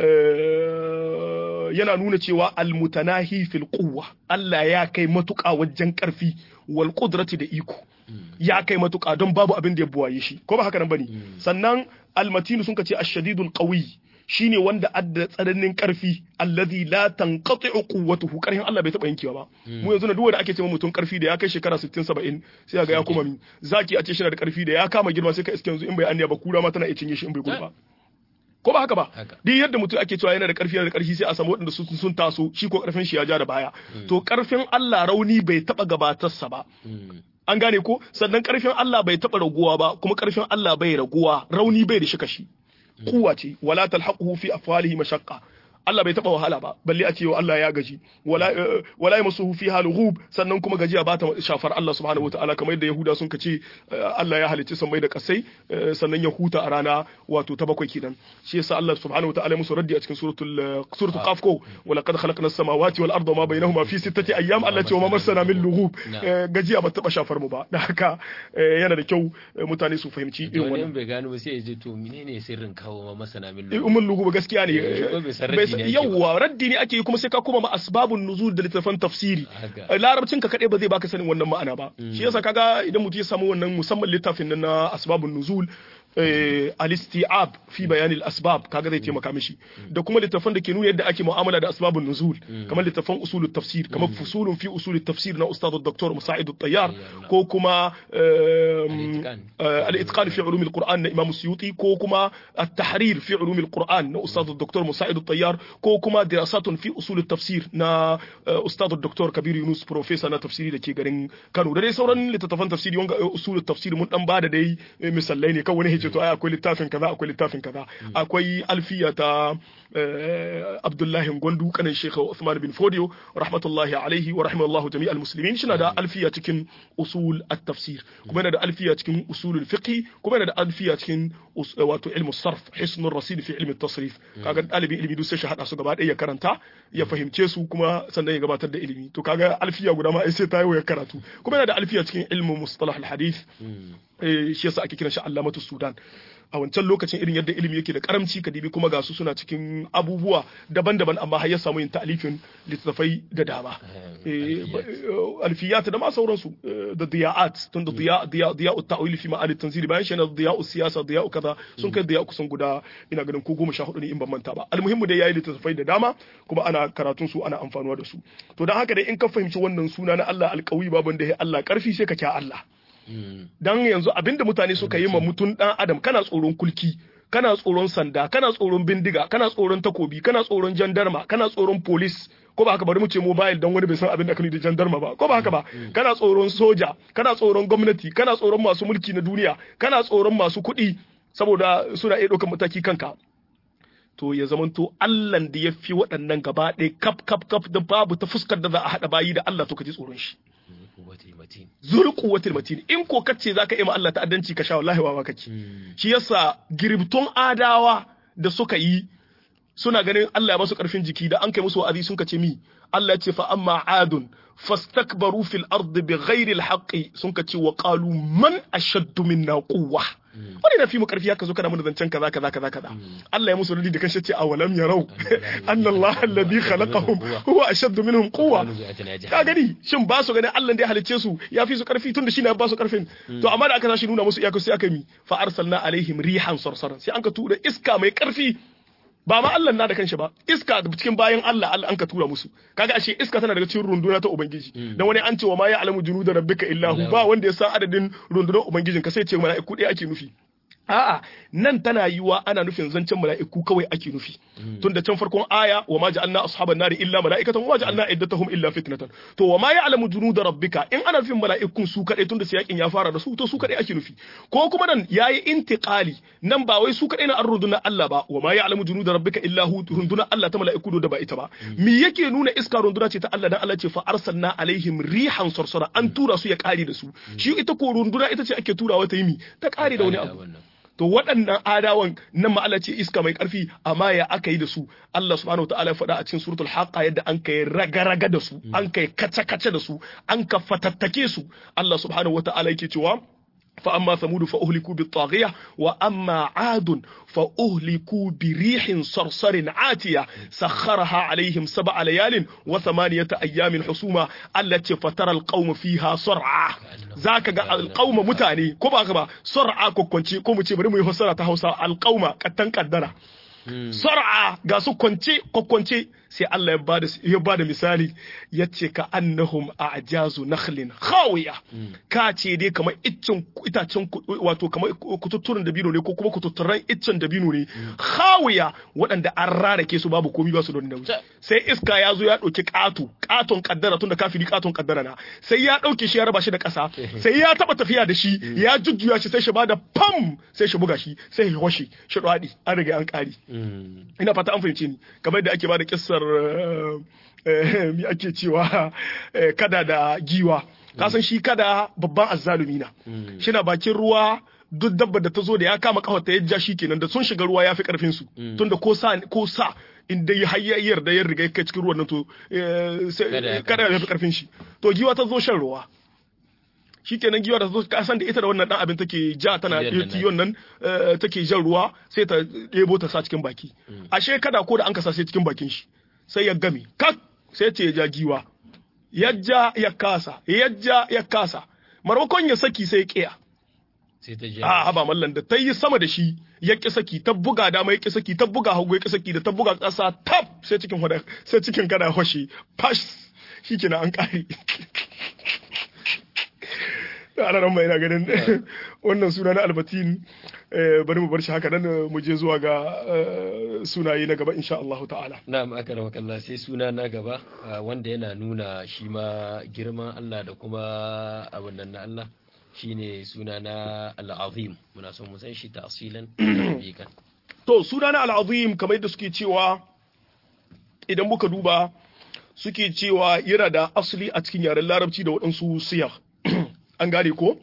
eh, yana nuna cewa al-mutanahi fil quwwa Allah ya kai matuƙa wajen karfi wal qudrati da iko ya kai matuƙa don babu abin da ya buwaye shi ko ba haka nan bane sannan almatinu sun ce ashadidul qawi shine wanda adda tsananin karfi allazi la tanqati'u quwwatuhu karhin Allah bai taba yankewa ba mu yanzu na duk wanda ake cewa mutum karfi da ya kai shekara 60 70 sai ga ya kuma mi zaki a ce shi da karfi da ya kama girma sai ka iske yanzu in bai anniya ba kura ma tana iya cinye shi in bai gudu ba ko ba haka ba duk yadda mutum ake cewa yana da karfi yana da karfi sai a samu waɗanda sun taso shi ko karfin shi ya ja da baya to karfin Allah rauni bai taba gabatarsa ba an gane ko sannan karfin Allah bai taba raguwa ba kuma karfin Allah bai raguwa rauni bai da shi kashi kuwa ce wala talhaquhu fi afwalihi mashaqqa Allah bai taba wahala ba balle a ce wa Allah ya gaji wala wala yamsuhu fiha lughub sannan kuma gajiya ba ta shafar Allah subhanahu wataala kamar yadda Yahuda sun kace Allah ya halicci sammai da kasai sannan ya huta a rana wato ta bakwai kenan shi yasa Allah subhanahu wataala musu raddi a cikin suratul suratul qaf ko wa laqad khalaqna as-samawati wal arda ma bainahuma fi sittati ayyam Allah ce wa ma marsana min lughub gajiya ba taba shafar mu ba da haka yana da kyau mutane su fahimci
irin wannan bai gano ba sai ya ji to menene sirrin kawo ma masana min lughub
umul lughub gaskiya ne yawwa raddi ne ake yi kuma sai ka koma ma asbabun nuzul da littafan tafsiri larabcin ka kadai ba zai baka sanin wannan ma'ana ba shi yasa kaga idan mutum ya samu wannan musamman littafin nan na asbabun nuzul al-isti'ab fi bayan al-asbab kaga zai taimaka mishi da kuma littafan da ke nuna yadda ake mu'amala da asbabun nuzul kamar littafan usul tafsir kamar fusulun fi usul tafsir na ustad dr musa'id at-tayyar ko kuma al-itqan fi ulum al-quran na imam suyuti ko kuma at-tahrir fi ulum al-quran na ustad dr musa'id at-tayyar ko kuma dirasatun fi usul tafsir na ustad dr kabir yunus professor na tafsiri da ke garin Kano da dai sauran littattafan tafsiri wanga usul tafsir mun dan bada dai misalai ne kawai ce to ai akwai littafin kaza akwai littafin kaza akwai alfiya ta Abdullahi Gwandu kanin Sheikh Uthman bin Fodio rahmatullahi alaihi wa rahimallahu jami'al muslimin shi na da alfiya cikin usul at-tafsir kuma yana da alfiya cikin usul al-fiqh kuma yana da alfiya cikin wato ilmu sarf hisn ar-rasid fi ilmi at-tasrif kaga dalibin ilimi duk sai shi hada su gaba ɗaya ya karanta ya fahimce su kuma sannan ya gabatar da ilimi to kaga alfiya guda ma ai sai ta yi ya karatu kuma yana da alfiya cikin ilmu mustalah al-hadith shi yasa ake kiran shi allamatu sudan a wancan lokacin irin yadda ilimi yake da karamci ka dibi kuma ga su suna cikin abubuwa daban-daban amma har ya samu yin ta'alifin littattafai da dama alfiyat da ma sauransu da diya'at tun da diya diya diya ta'wili fi ma'ani tanzili bayan shi na diya siyasa diya kaza sun kai diya kusan guda ina ganin ko goma sha hudu ne in ban manta ba almuhimmu dai yayi littattafai da dama kuma ana karatun su ana amfanuwa da su to dan haka dai in ka fahimci wannan suna na Allah alƙawi baban da ya Allah karfi sai ka kya Allah dan yanzu abinda mutane suka yi ma mutum dan adam kana tsoron kulki kana tsoron sanda kana tsoron bindiga kana tsoron takobi kana tsoron jandarma kana tsoron police ko ba haka bari mu ce mobile dan wani bai san abin da kani da jandarma ba ko ba haka ba kana tsoron soja kana tsoron gwamnati kana tsoron masu mulki na duniya kana tsoron masu kuɗi saboda suna iya ɗaukar mataki kanka to ya zamanto Allahn da ya fi waɗannan gaba ɗaya kaf kaf kaf da babu ta fuskar da za a haɗa bayi da Allah to ka ji tsoron shi zul quwwatil matin in ko kace zaka yi ma Allah ta'addanci ka sha wallahi wawa kake shi yasa girbtun adawa da suka yi suna ganin Allah ya basu karfin jiki da an kai musu wa'azi sun kace mi Allah ya ce fa amma adun fastakbaru fil ardi bighairi alhaqi sun kace wa qalu man ashaddu minna quwwa wani na fi mu karfi haka zo kana mana zancen kaza kaza kaza kaza Allah ya musu rudi da kanshi ce awalam yarau anna Allah alladhi khalaqahum huwa ashaddu minhum quwwa ka gani shin ba su ganin Allah da ya halicce su ya fi su karfi tunda shine ya ba su karfin to amma da aka tashi nuna musu iyaka sai aka mi fa arsalna alaihim rihan sarsaran sai an ka tura iska mai karfi ba ma Allah na da kanshi ba iska cikin bayan Allah Allah an ka tura musu kaga ashe iska tana daga cikin runduna ta ubangiji dan wani an ce wa ma ya alamu junuda rabbika illahu ba wanda ya san adadin rundunar ubangijin ka sai ce mala'iku ɗaya ake nufi A'a nan tana yiwa ana nufin zancen mala'iku kawai ake nufi. Tun da can farkon aya wa ma ja'alna ashaban nari illa mala'ikatan wa ma ja'alna iddatahum illa fitnatan. To wa ma ya'lamu junuda rabbika in ana nufin mala'ikun su kadai tun da yakin ya fara da su to su kadai ake nufi. Ko kuma nan yayi intiqali nan ba wai su kadai na arruduna Allah ba wa ma ya'lamu junuda rabbika illa hu runduna Allah ta mala'iku da ba ita ba. Me yake nuna iska runduna ce ta Allah dan Allah ce fa arsalna alaihim rihan sarsara an tura su ya kare da su. Shi ita ko runduna ita ce ake turawa ta yi mi ta kare da wani abu. to waɗannan adawan nan ma'ala ce iska mai ƙarfi amma ya aka yi da su Allah subhanahu ta'ala ya faɗa a cikin suratul haqa yadda an kai raga-raga da su an kai kace-kace da su an ka fatattake su Allah subhanahu wata'ala yake cewa فأما ثمود فأهلكوا بالطاغية وأما عاد فأهلكوا بريح صرصر عاتية سخرها عليهم سبع ليال وثمانية أيام حسوما التي فترى القوم فيها صرعى ذاك القوم متاني كما كما صرعى كوكونشي كوم تشي بريمو يفسر تهوسا القوم كتن قدرة sar'a ga su kwance kwakwance sai Allah ya bada ya bada misali yace ka annahum a'jazu nakhlin khawiya ka ce dai kamar iccen itacen wato kamar kututturen dabino ne ko kuma kututturan iccen dabino ne khawiya waɗanda an rarake su babu komi ba su don nauyi sai iska ya zo ya ɗauki ƙato ƙaton kaddara tunda kafiri ƙaton kaddara na sai ya ɗauke shi ya raba shi da ƙasa sai ya taɓa tafiya da shi ya jujjuya shi sai shi bada pam sai shi buga shi sai shi hoshi shi ɗwaɗi an riga an ƙari ina fata an fahimce ni kamar yadda ake bada kissar mi ake cewa kada da giwa kasan shi kada babban azzalumi na shi na bakin ruwa duk dabba da ta zo da ya kama kawar ta yajja shi kenan da sun shiga ruwa ya fi karfin su tunda ko sa ko sa in dai hayayyar da ya riga kai cikin ruwan nan to kada ya fi karfin shi to giwa ta zo shan ruwa shi kenan giwa da zo kasan da ita da wannan dan abin take ja tana tiyon nan take jan ruwa sai ta ɗebo ta sa cikin baki ashe kada ko da an kasa sai cikin bakin shi sai ya game kak sai ce ya ja giwa yajja ya kasa yajja ya kasa marmakon ya saki sai ya kiya
sai ta
a haba mallan da ta yi sama da shi ya ki saki ta buga dama ya ki saki ta buga hagu ya ki saki da ta buga ƙasa tap sai cikin hoda sai cikin kada hoshi pash shikenan an kare ana ran mai na ganin wannan suna na albatin bari mu bar shi haka nan mu je zuwa ga sunaye na gaba insha Allah ta'ala
na'am aka rawa kallah sai suna na gaba wanda yana nuna shi ma girman Allah da kuma abin nan na Allah shine suna na al-azim muna son mu san shi tafsilan bikan
to suna na al-azim kamar yadda suke cewa idan muka duba suke cewa yana da asali a cikin yaren larabci da waɗansu siyar an gane ko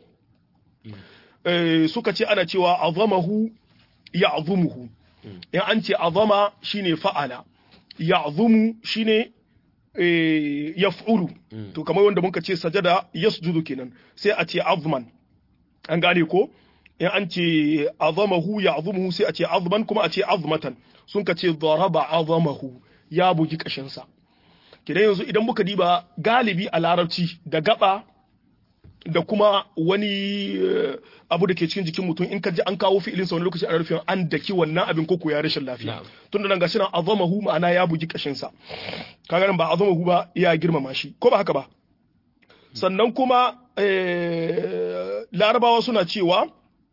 suka ce ana cewa azamahu ya azumuhu in an ce azama shine fa'ala ya azumu shine yaf'ulu to kamar wanda muka ce sajada yasjudu kenan sai a ce azman an gane ko in an ce azamahu ya azumuhu sai a ce azman kuma a ce azmatan sun ka ce daraba azamahu ya bugi kashinsa kidan yanzu idan muka diba galibi a larabci da gaba da kuma wani abu da ke cikin jikin mutum in ka ji an kawo fi'ilin sa wani lokaci ana nufin an daki wannan abin koko ya rashin lafiya tunda nan gashi nan azamahu ma'ana ya bugi kashin sa kaga nan ba azamahu ba ya girmama shi ko ba haka ba sannan kuma larabawa suna cewa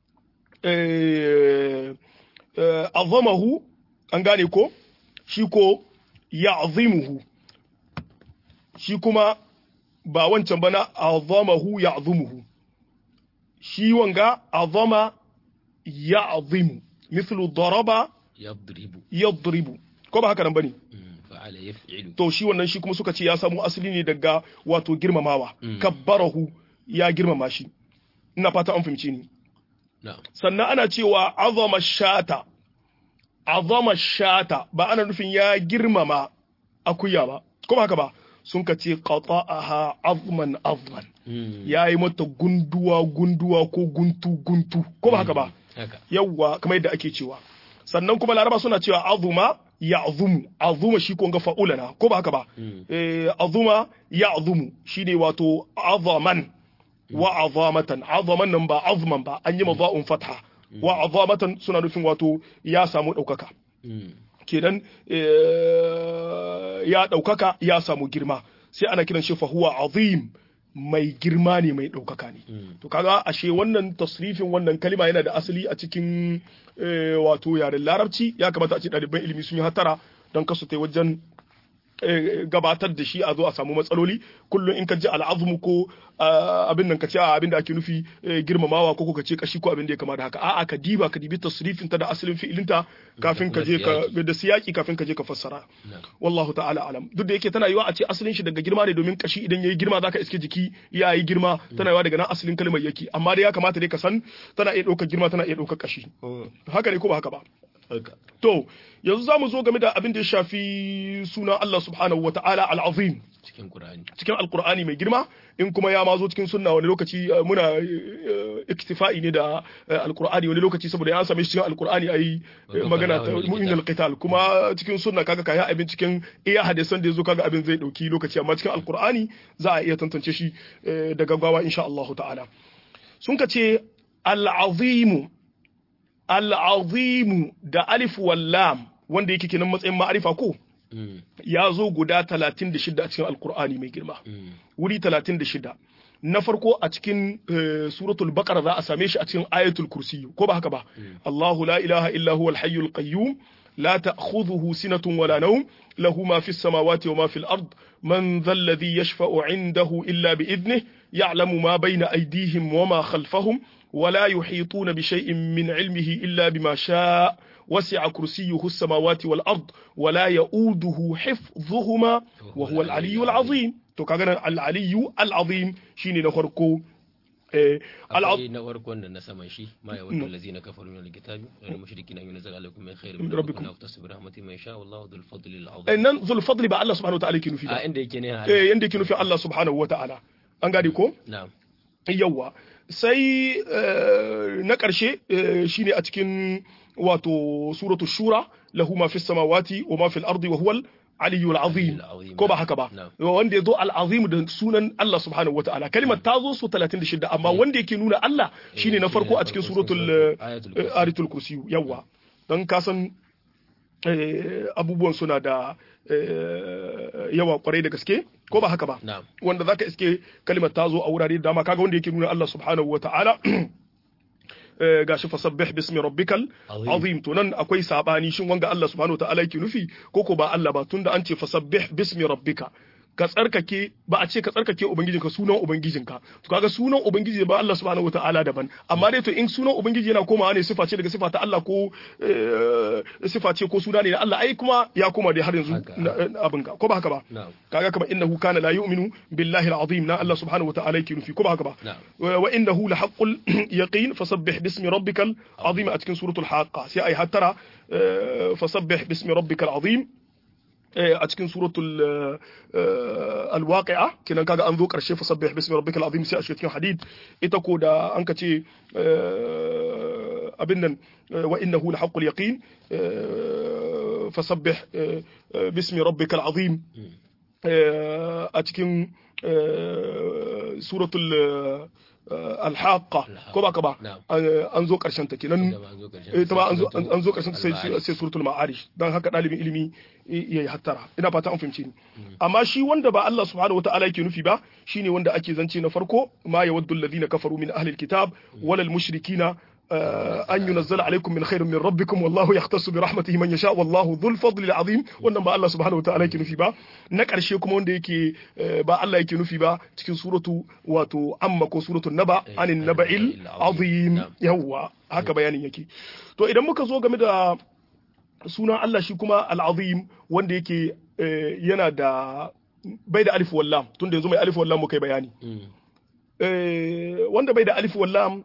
azamahu an gane ko shi ko ya azimuhu shi kuma ba wancan bana azamahu ya azumuhu shi wanga azama ya azimu mislu daraba
yadribu
yadribu ko ba haka nan bane
fa'ala yaf'ilu
to shi wannan shi kuma suka ce ya samu asali ne daga wato girmamawa kabbarahu ya girmama shi ina fata an fahimce ni sannan ana cewa azama shata azama shata ba ana nufin ya girmama akuya ba ko ba haka ba sun ka ce qata'aha azman azman ya yi mata gunduwa gunduwa ko guntu guntu ko ba haka ba yawwa kamar yadda ake cewa sannan kuma laraba suna cewa azuma ya azumu azuma shi ko ga fa'ulana ko ba haka ba azuma ya azumu shine wato azaman wa azamatan azaman nan ba azman ba an yi maza'un fatha wa azamatan suna nufin wato ya samu ɗaukaka kenan ya ɗaukaka ya samu girma sai ana kiran shi fahuwa azim mai girma ne mai ɗaukaka ne to kaga ashe wannan tasrifin wannan kalima yana da asali a cikin wato yaren larabci ya kamata a ce ɗaliban ilimi sun yi hatara don kasu ta wajen gabatar da shi a zo a samu matsaloli kullum in ka ji al'azumu ko abin nan ka ce abin da ake nufi girmamawa ko ka ce kashi ko abin da ya kama da haka a'a ka diba ka dibi tasrifin ta da asalin fi'ilinta kafin ka je ka da siyaki kafin ka je ka fassara wallahu ta'ala alam duk da yake tana yiwa a ce asalin shi daga girma ne domin kashi idan yayi girma zaka iske jiki ya yi girma tana yiwa daga nan asalin kalmar yake amma dai ya kamata dai ka san tana iya ɗaukar girma tana iya ɗaukar kashi haka ne ko ba haka ba To, yanzu za mu zo game da abin da ya shafi suna Allah subhanahu wa ta'ala al'azim.
Cikin Qur'ani.
Cikin Alƙur'ani mai girma, in kuma ya mazo cikin sunna wani lokaci muna iktifa'i ne da Alƙur'ani wani lokaci saboda ya same shi cikin Alƙur'ani ayi magana ta mu'min al-qital kuma cikin sunna kaga kai abin cikin iya hadisan da yazo kaga abin zai dauki lokaci amma cikin Alƙur'ani za a iya tantance shi da gaggawa insha Allah ta'ala. Sun ka ce al-azimu al'azimu da alif wallam wanda yake kenan matsayin ma'arifa ko ya zo guda 36 a cikin alkur'ani mai girma wuri 36 na farko a cikin suratul baqara za a same shi a cikin ayatul kursi ko ba haka ba Allahu la ilaha illa huwa al-hayyul qayyum la ta'khudhuhu sinatun wala nawm lahu ma fis samawati wa ma fil ard man dhal ladhi yashfa'u 'indahu illa bi idnihi ya'lamu ma bayna aydihim wa ma khalfahum ولا يحيطون بشيء من علمه إلا بما شاء وسع كرسيه السماوات والأرض ولا يؤوده حفظهما وهو العلي العظيم to kaga al-aliyu al-azim shine na farko
akwai na farko wanda na saman shi ma ya wadda lazina kafaru min al-kitabi wa al-mushrikina yunzal alaikum min khairin min rabbikum wa tasbiru rahmatin man sha wallahu dhul fadli al-azim
nan dhul fadli ba Allah subhanahu wa ta'ala yake nufi ba
a inda yake ne
eh inda yake nufi Allah subhanahu wa ta'ala an gane ko
na'am
yawa sai na ƙarshe shine a cikin wato suratu shura lahu ma fi samawati wa ma fil ardi wa huwal aliyul azim ko ba haka ba wanda ya zo al-azim da sunan Allah subhanahu wataala kalimar ta zo su 36 amma wanda yake nuna Allah shine na farko a cikin suratul ayatul kursi yawa dan kasan abubuwan suna da yawa kwarai da gaske ko ba haka ba wanda zaka iske kalimar ta zo a wurare da dama kaga wanda yake nuna Allah subhanahu wa ta'ala gashi fasabbih bismi rabbikal azim to nan akwai sabani shin wanga Allah subhanahu wa ta'ala yake nufi ko ko ba Allah ba tunda an ce fasabbih bismi rabbika ka tsarkake ba a ce ka tsarkake ubangijinka sunan ubangijinka to kaga sunan ubangiji ba Allah subhanahu wataala daban amma dai to in sunan ubangiji yana komawa ne sifa ce daga sifa ta Allah ko sifa ce ko suna ne na Allah ai kuma ya koma dai har yanzu abin ka ko ba haka ba kaga kamar innahu kana la yu'minu billahi al-azim na Allah subhanahu wataala yake nufi ko ba haka ba wa innahu la haqqul yaqin fasabbih bismi rabbikal azim a cikin suratul haqqa sai ai hattara fasabbih bismi rabbikal azim a cikin suratul alwaqi'a kenan kaga an zo karshe fasabbih bismi rabbikal azim sai a cikin hadid ita ko da an ka ce abin nan wa innahu la haqqul yaqin fasabbih bismi rabbikal azim a cikin suratul alhaqa ko ba ka ba an zo karshen ta kenan ita ba an zo karshen ta sai suratul ma'arij dan haka dalibin ilimi yayi hattara ina fata an fahimce ni amma shi wanda ba Allah subhanahu wataala yake nufi ba shine wanda ake zance na farko ma yawaddu alladhina kafaru min ahli alkitab wala almushrikina an yunazzala alaikum min khairin min rabbikum wallahu yahtassu bi rahmatihi man yasha wallahu dhul fadli azim wannan ba Allah subhanahu wataala yake nufi ba na karshe kuma wanda yake ba Allah yake nufi ba cikin suratu wato amma ko suratul naba anin naba'il azim yawa haka bayanin yake to idan muka zo game da sunan Allah shi kuma al-azim wanda yake yana da bai da alif wallam tunda yanzu mai alif wallam mu kai bayani wanda bai da alif wallam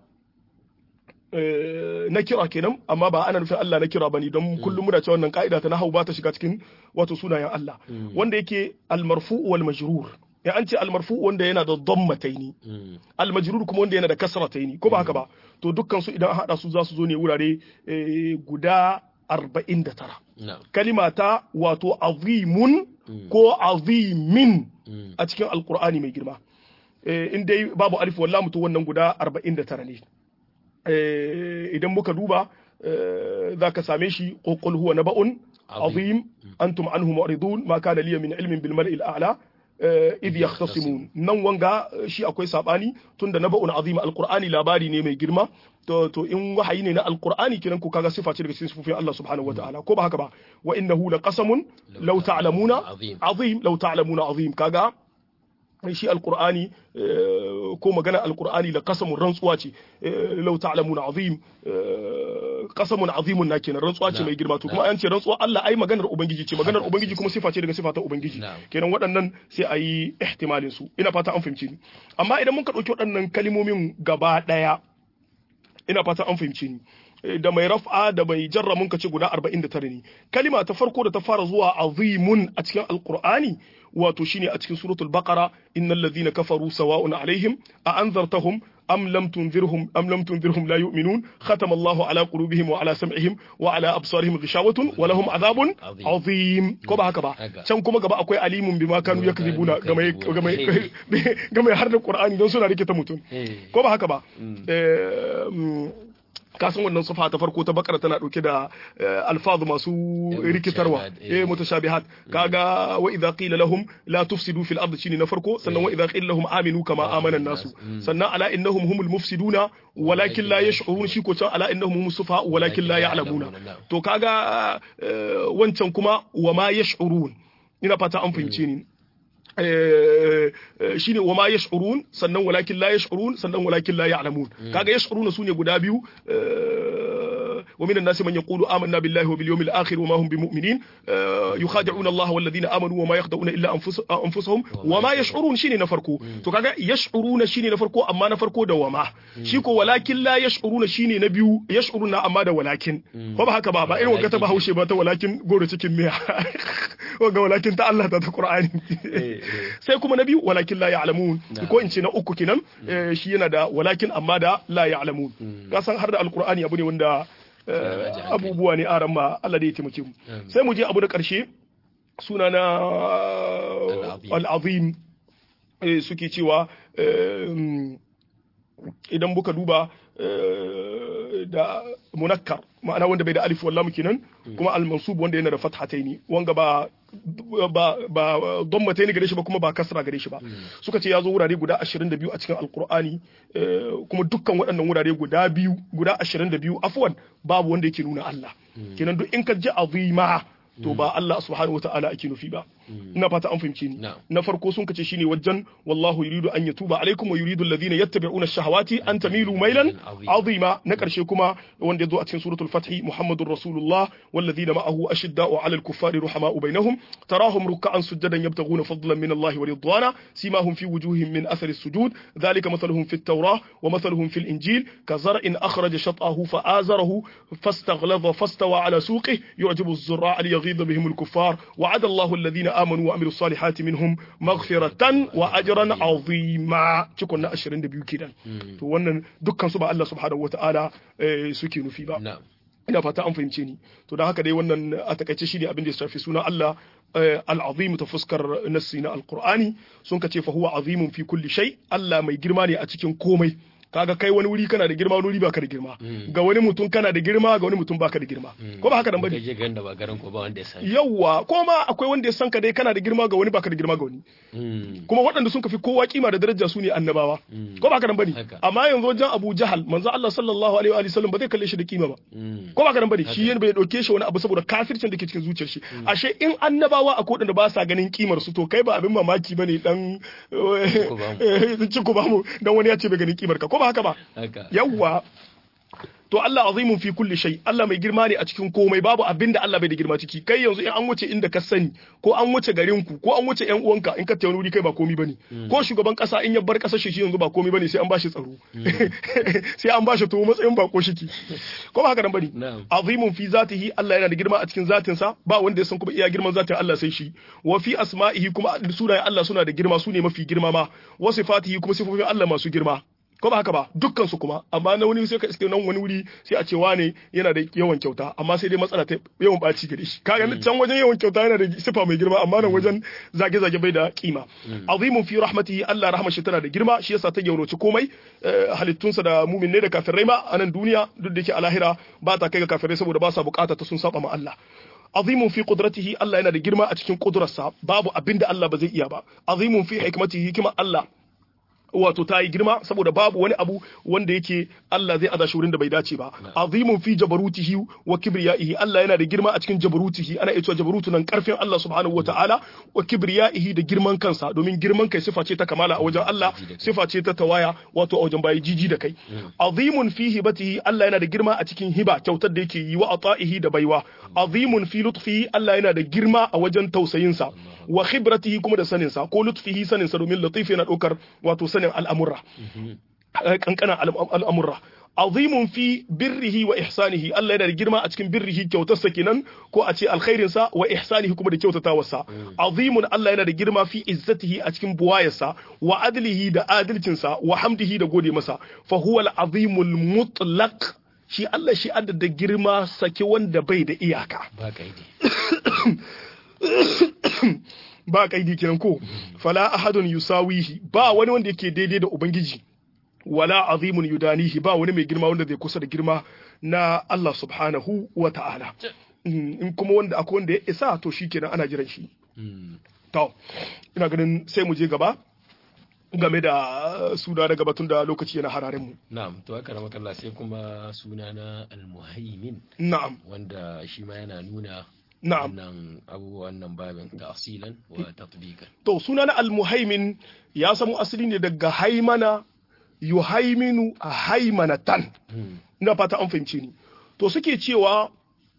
na kira kenan amma ba ana nufin Allah na kira bane don kullum muna cewa wannan ka'ida ta nahwu ba ta shiga cikin wato sunayen Allah wanda yake al-marfu wal majrur ya an ce al-marfu wanda yana da dhammataini al-majrur kuma wanda yana da kasrataini ko ba haka ba to dukkan su idan an hada su za su zo ne wurare guda 49 kalima ta wato azimun ko azimin a cikin alqur'ani mai girma in dai babu alif wallam to wannan guda 49 ne idan muka duba za ka same shi qul huwa naba'un azim antum anhu mu'ridun ma kana liya min ilmin bil mal'il a'la idh yahtasimun nan wanga shi akwai sabani tunda naba'un azim alqur'ani labari ne mai girma to to in wahayi ne na alqur'ani kiran ku kaga sifa ce daga cikin sifofin Allah subhanahu wataala ko ba haka ba wa innahu laqasamun law ta'lamuna azim law ta'lamuna azim kaga shi alkur'ani ko magana alkur'ani la qasamun rantsuwa ce law ta'lamuna azim qasamun azimun na kenan rantsuwa ce mai girma to kuma an ce rantsuwa Allah ai maganar ubangiji ce maganar ubangiji kuma sifa ce daga sifa ta ubangiji kenan waɗannan sai a yi ihtimalin su ina fata an fahimci ni amma idan mun ka ɗauki waɗannan kalimomin gaba ɗaya ina fata an fahimci ni da mai raf'a da mai jarra mun ce guda 49 ne kalima ta farko da ta fara zuwa azimun a cikin alqur'ani wato shine a cikin suratul baqara innal ladhina kafaru sawa'un alaihim a anzartahum am lam tunzirhum am lam tunzirhum la yu'minun khatama Allahu ala qulubihim wa ala sam'ihim wa ala absarihim ghishawatun wa lahum adhabun azim ko ba haka ba can kuma gaba akwai alimun bima kanu yakzibuna game game game har da qur'ani don suna rike ta mutum ko ba haka ba ka san wannan safa ta farko ta bakara tana dauke da alfazu masu rikitarwa eh mutashabihat kaga wa idza qila lahum la tufsidu fil ardi shine na farko sannan wa idza qila lahum aminu kama amana nasu sannan ala innahum humul mufsiduna walakin la yash'urun shi ko can ala innahum humus sufa walakin la ya'lamuna to kaga wancan kuma wa ma yash'urun ina fata an fahimce ni shine wa ma yash'urun sannan walakin la yash'urun sannan walakin la ya'lamun kaga yash'urun sune guda biyu wa minan nasi man yaqulu amanna billahi wa bil yawmil akhir wa ma hum bimu'minin yukhadi'una Allah wal ladina amanu wa ma yakhda'una illa anfusahum wa ma yash'urun shine na farko to kaga yash'uruna shine na farko amma na farko da wa ma shi ko walakin la yash'uruna shine na biyu yash'uruna amma da walakin ko ba haka ba ba irin wagga ta bahaushe ba ta walakin goro cikin miya wagga walakin ta Allah ta ta Qur'ani sai kuma na biyu walakin la ya'lamun ko in ce na uku kenan shi yana da walakin amma da la ya'lamun ka san har da alqur'ani abu ne wanda abubuwa ne aran ma Allah da ya taimake mu sai mu je abu da karshe suna na al-azim suke cewa idan buka duba da munakkar ma'ana wanda bai da alif wallahu kenan kuma al-mansub wanda yana da fathataini wanga ba ba ba dammataini gare shi ba kuma ba kasra gare shi ba suka ce ya zo wurare guda 22 a cikin alqur'ani kuma dukkan waɗannan wurare guda biyu guda 22 afwan babu wanda yake nuna Allah kenan duk in ka ji azima to ba Allah subhanahu wataala ake nufi ba ina fata an fahimce ni na farko sun kace shine wajen wallahu yuridu an yatuba alaikum wa yuridu alladhina yattabi'una ash-shahawati an tamilu mailan azima na karshe kuma wanda yazo a cikin suratul fath muhammadur rasulullah walladhina ma'ahu ashidda'u 'ala al-kuffari ruhama'u bainahum tarahum ruk'an sujadan yabtaghuna fadlan min Allah wa ridwana simahum fi wujuhihim min athari as-sujud dhalika mathaluhum fi at-taurah wa mathaluhum fi al-injil kazar'in akhraja shat'ahu fa'azarahu fastaghladha fastawa 'ala suqihi yu'jibu az-zurra'a liyghidha bihim al-kuffar wa'ada Allahu alladhina آمنوا وعملوا الصالحات منهم مغفرة وأجرا عظيما cikon na 22 kenan to wannan dukkan su ba Allah subhanahu wataala suke nufi ba ina fata an fahimce ni to da haka dai wannan a takaice shi ne abin da ya shafi suna Allah al-azim ta fuskar nassi na alqur'ani sun kace fa huwa azimun fi kulli shay Allah mai girma ne a cikin komai kaga kai wani wuri kana da girma wani wuri baka da girma ga wani mutum kana da girma ga wani mutum baka da girma ko ba haka dan bane
kaje garin da ba garin ko ba wanda ya san
yawa ko ma akwai wanda ya san ka dai kana da girma ga wani baka da girma ga wani kuma waɗanda sun kafi kowa kima da daraja su ne annabawa ko ba haka dan bane amma yanzu wajen Abu Jahal manzo Allah sallallahu alaihi wa sallam ba zai kalle shi da kima ba ko ba haka dan bane shi yana bai dauke shi wani abu saboda kafircin da ke cikin zuciyar shi ashe in annabawa akwai waɗanda ba sa ganin kimar su to kai ba abin mamaki bane dan ci ku ba mu dan wani ya ce bai ganin kimar ka ko ba haka ba yawwa to Allah azimun fi kulli shay Allah mai girma ne a cikin komai babu abinda Allah bai da girma ciki kai yanzu in an wuce inda ka sani ko an wuce garin ku ko an wuce yan uwanka in ka tayi wuri kai ba komai bane ko shugaban kasa in ya bar kasar shi yanzu ba komai bane sai an bashi tsaro sai an bashi to matsayin bako shiki ko ba haka nan bane azimun fi zatihi Allah yana da girma a cikin zatin sa ba wanda ya san kuma iya girman zatin Allah sai shi wa fi asma'ihi kuma sunayen Allah suna da girma su ne mafi girma ma wa sifatihi kuma sifofin Allah masu girma ko ba haka ba dukkan su kuma amma na wani sai ka iske nan wani wuri sai a ce wane yana da yawan kyauta amma sai dai matsala ta yawan baci gare shi kaga can wajen yawan kyauta yana da sifa mai girma amma nan wajen zage zage bai da kima azimun fi rahmatihi Allah rahmar shi tana da girma shi yasa ta yauroci komai halittunsa da mumin ne da kafirai ma a nan duniya duk da yake a lahira ba ta kai ga kafirai saboda ba sa bukata ta sun saba ma Allah azimun fi qudratihi Allah yana da girma a cikin kudurarsa babu abinda Allah ba zai iya ba azimun fi hikmatihi hikima Allah wato ta yi girma saboda babu wani abu wanda yake Allah zai aza shi wurin da bai dace ba azimun fi jabarutihi wa kibriyaihi Allah yana da girma a cikin jabarutihi ana iya cewa jabarutu nan karfin Allah subhanahu wataala wa kibriyaihi da girman kansa domin girman kai sifa ce ta kamala a wajen Allah sifa ce ta tawaya wato a wajen bayi jiji da kai azimun fi hibatihi Allah yana da girma a cikin hiba kyautar da yake yi wa ata'ihi da baiwa azimun fi lutfihi Allah yana da girma a wajen tausayinsa wa khibratihi kuma da saninsa ko lutfihi saninsa domin latif yana ɗaukar wato sanin al'amurra kankanan al'amurra azimun fi birrihi wa ihsanihi Allah yana da girma a cikin birrihi kyautarsa kenan ko a ce alkhairinsa wa ihsanihi kuma da kyautatawarsa azimun Allah yana da girma fi izzatihi a cikin buwayarsa wa adlihi da adalcinsa wa hamdihi da gode masa fa huwa al-azimul mutlaq shi Allah shi adda da girma sake wanda bai da iyaka
ba kaidi
ba kaidi kenan ko fala ahadun yusawihi ba wani wanda yake daidai da ubangiji wala azimun yudanihi ba wani mai girma wanda zai kusa da girma na Allah subhanahu wa ta'ala in kuma wanda akwai wanda ya isa to shikenan ana jiran shi to ina ganin sai mu je gaba game da suna na gabatun da lokaci yana hararen mu
na'am to haka na makalla sai kuma suna na almuhaimin
na'am
wanda shi ma yana nuna
na'am
wannan abubuwan nan babin ta'asilan wa tatbiqan
to suna na almuhaimin ya samu asali ne daga haimana yuhaiminu a haimanatan ina fata an fahimce ni to suke cewa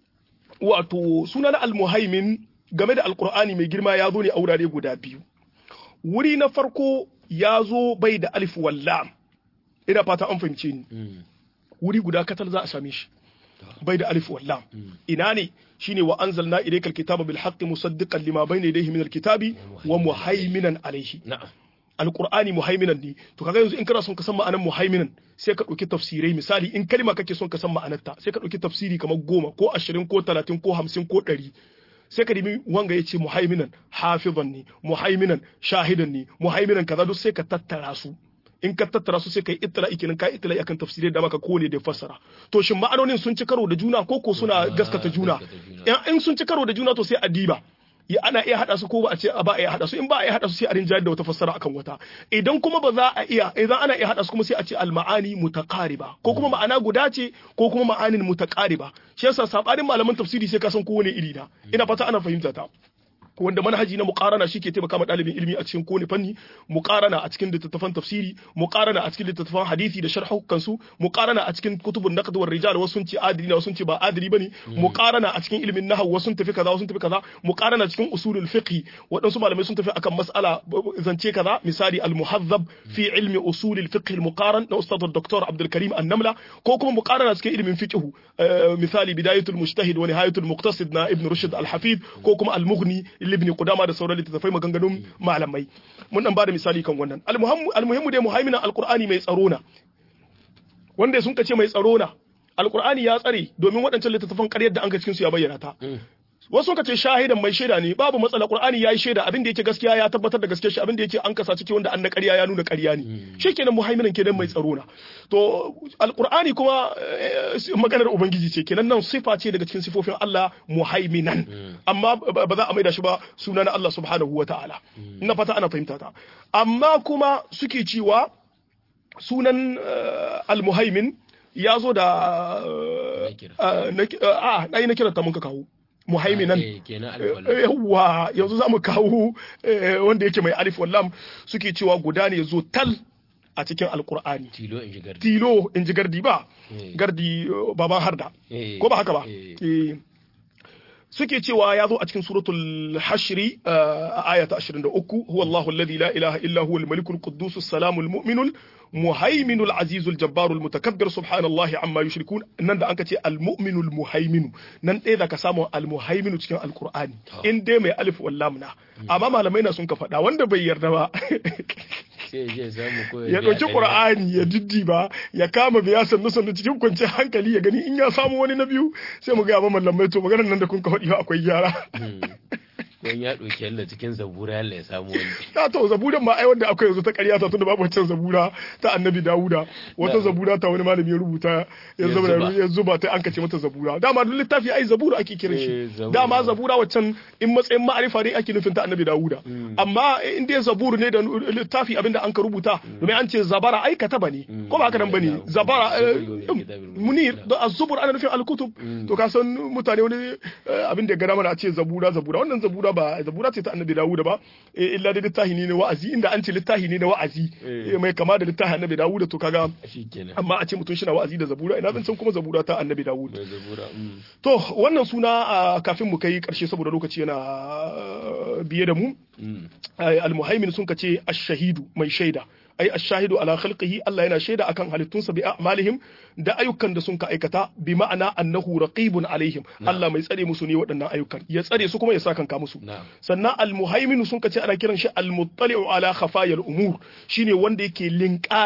wato suna na almuhaimin game da alkur'ani mai girma ya zo ne a wurare guda biyu wuri na farko ya zo bai da alif wallam ina fata an fahimce ni wuri guda katal za a same shi bai da alif wallam ina ne shine wa anzalna ilayka alkitaba bil haqqi musaddiqan lima bayna yadayhi min alkitabi wa muhaiminan alayhi
na'am
alqur'ani muhaiminan ne to kaga yanzu in kana son ka san ma'anar muhaiminan sai ka dauki tafsirai misali in kalma kake son ka san ma'anarta sai ka dauki tafsiri kamar goma ko ashirin ko talatin ko hamsin ko ɗari sai ka nemi wanga ya ce muhaiminan hafizan ne muhaiminan shahidan ne muhaiminan kaza duk sai ka tattara su in ka tattara su sai ka yi ittila kenan ka ittila akan tafsirai da maka kone da fassara to shin ma'anonin sun ci karo da juna ko ko suna gaskata juna in sun ci karo da juna to sai a diba ya ana iya hada su ko ba a ce ba a iya hada su in ba a iya hada su sai a rinjayar da wata fassara akan wata idan kuma ba za a iya idan ana iya hada su kuma sai a ce al-ma'ani mutaqariba ko kuma ma'ana guda ce ko kuma ma'anin mutaqariba shi yasa sabanin malaman tafsiri sai ka san kowane iri da ina fata ana fahimta ta wanda manhaji na muqarana shi ke taimaka ma ɗalibin ilimi a cikin kowane fanni muqarana a cikin littattafan tafsiri muqarana a cikin littattafan hadisi da sharhukan su muqarana a cikin kutubun naqd war rijal wasu sun ce adili ne wasu sun ce ba adili bane muqarana a cikin ilimin nahwu wasu sun tafi kaza wasu sun tafi kaza muqarana cikin usulul fiqh waɗansu malamai sun tafi akan mas'ala zance kaza misali al muhazzab fi ilmi usulul fiqh al muqaran na ustad dr abdul karim an-namla ko kuma muqarana cikin ilimin fiqh misali bidayatul mujtahid wa nihayatul muqtasid na ibn rushd al hafid ko kuma al mughni ibn qudama da sauran littattafai maganganun malamai mun dan bada misali kan wannan almuhimmu dai muhaiminan alqur'ani mai tsaro na wanda sun kace mai tsaro na alqur'ani ya tsare domin waɗancan littattafan ƙaryar da an ga cikin su ya bayyana ta wasu suka ce shahidan mai shaida ne babu matsala qur'ani yayi shaida abin da yake gaskiya ya tabbatar da gaskiyar shi abin da yake an kasa ciki wanda an na ƙarya ya nuna ƙarya ne shikenan muhaiminan kenan mai tsaro na to alqur'ani kuma maganar ubangiji ce kenan nan sifa ce daga cikin sifofin Allah muhaiminan amma ba za a maida shi ba suna na Allah subhanahu wataala ina fata ana fahimta ta amma kuma suke cewa sunan almuhaimin ya zo da a na yi na kiranta mun ka kawo muhaiminan yawwa yanzu za mu kawo wanda yake mai alif wallam suke cewa guda ne zo tal a cikin alkur'ani
tilo in ji gardi
tilo in ji gardi ba gardi baban harda ko ba haka ba suke cewa ya zo a cikin suratul hashri a aya ta 23 huwa Allahu alladhi la ilaha illa huwa al-malikul quddus as-salamul mu'minul muhaiminul azizul jabbarul mutakabbir subhanallahi amma yushrikun nan da anka ce al-mu'minul muhaiminu nan ɗaya zaka samu al-muhaiminu cikin alqur'ani in dai mai alif wal lam na amma malamai na sun ka faɗa wanda bai yarda ba ya ɗauki ƙur'ani ya diddi ba ya kama biya sannu sannu cikin kwanciyar hankali ya gani in ya samu wani na biyu sai mu ga ba mallamai to maganar nan da kun ka faɗi akwai gyara
don ya ɗauki yalla cikin zabura yalla ya samu wani.
Ta to zaburan ma ai wanda akwai yanzu ta ƙarya ta tunda babu wancan zabura ta annabi Dawuda wata zabura ta wani malami ya rubuta ya zuba ya zuba ta an kace mata zabura dama duk littafi ai zabura ake kiran shi dama zabura waccan in matsayin ma'arifa ne ake nufin ta annabi Dawuda amma in dai zabur ne da littafi abinda an ka rubuta domin an ce zabara ai kataba ne ko ba haka nan bane zabara munir da az-zubur ana nufin al-kutub to ka san mutane wani abin da ya gada mana a ce zabura zabura wannan zabura ba zabura ce ta annabi Dawud ba illa da littafi ne na wa'azi inda an ce littafi ne na wa'azi mai kama da littafin annabi Dawud to kaga amma a ce mutum shi na wa'azi da zabura ina zan san kuma zabura ta annabi Dawud to wannan suna kafin mu kai karshe saboda lokaci yana biye da mu al-muhaimin sun kace ash-shahidu mai shaida ai ash-shahidu ala khalqihi Allah yana shaida akan halittunsa bi a'malihim da ayyukan da sun ka aikata bi ma'ana annahu raqibun alaihim Allah mai tsare musu ne waɗannan ayyukan ya tsare su kuma ya sa kanka musu sannan al-muhaimin sun kace ana kiran shi al-muttali'u ala khafayal umur shine wanda yake linkaya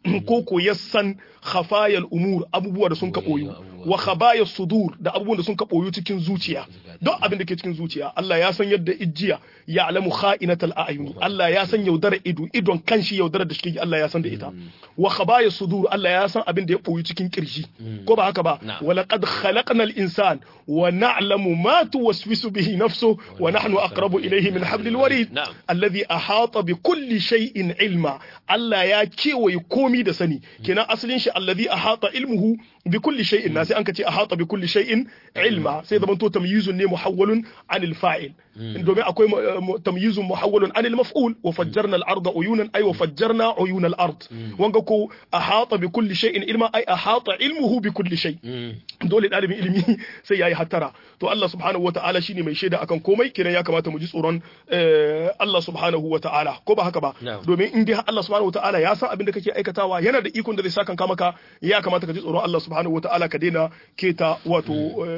ko ko ya san khafayal umur abubuwa da sun ka boyu wa khabaya sudur da abubuwan da sun ka boyu cikin zuciya don abin da ke cikin zuciya Allah ya san yadda ijiya ya alamu kha'inatal a'yuni Allah ya san yaudara ido idon kanshi yaudara da shi Allah ya san da ita wa khabaya sudur Allah ya san abin da ya boyu cikin kirji ko ba haka ba wa laqad khalaqnal insan wa na'lamu ma tuwaswisu bihi nafsuhu wa nahnu aqrabu ilayhi min hablil warid alladhi ahata bi kulli shay'in ilma Allah ya kewaye komi da sani kenan asalin shi alladhi ahata ilmuhu bi kulli shay'in na sai an kace ahata bi kulli shay'in ilma sai zaman to tamyizun ne muhawwalun anil fa'il domin akwai tamyizun muhawwalun anil maf'ul wa fajjarna al-arda uyunan ay wa fajjarna uyun al-ard wanga ko ahata bi kulli shay'in ilma ay ahata ilmuhu bi kulli shay dole dalibin ilimi sai yayi hattara to Allah subhanahu wa ta'ala shine mai shaida akan komai kenan ya kamata mu ji tsoron Allah subhanahu wa ta'ala ko ba haka ba domin in dai Allah subhanahu wa ta'ala ya san abin da kake aikatawa yana da ikon da zai saka maka ya kamata ka ji tsoron Allah subhanahu wa ta'ala ka daina keta wato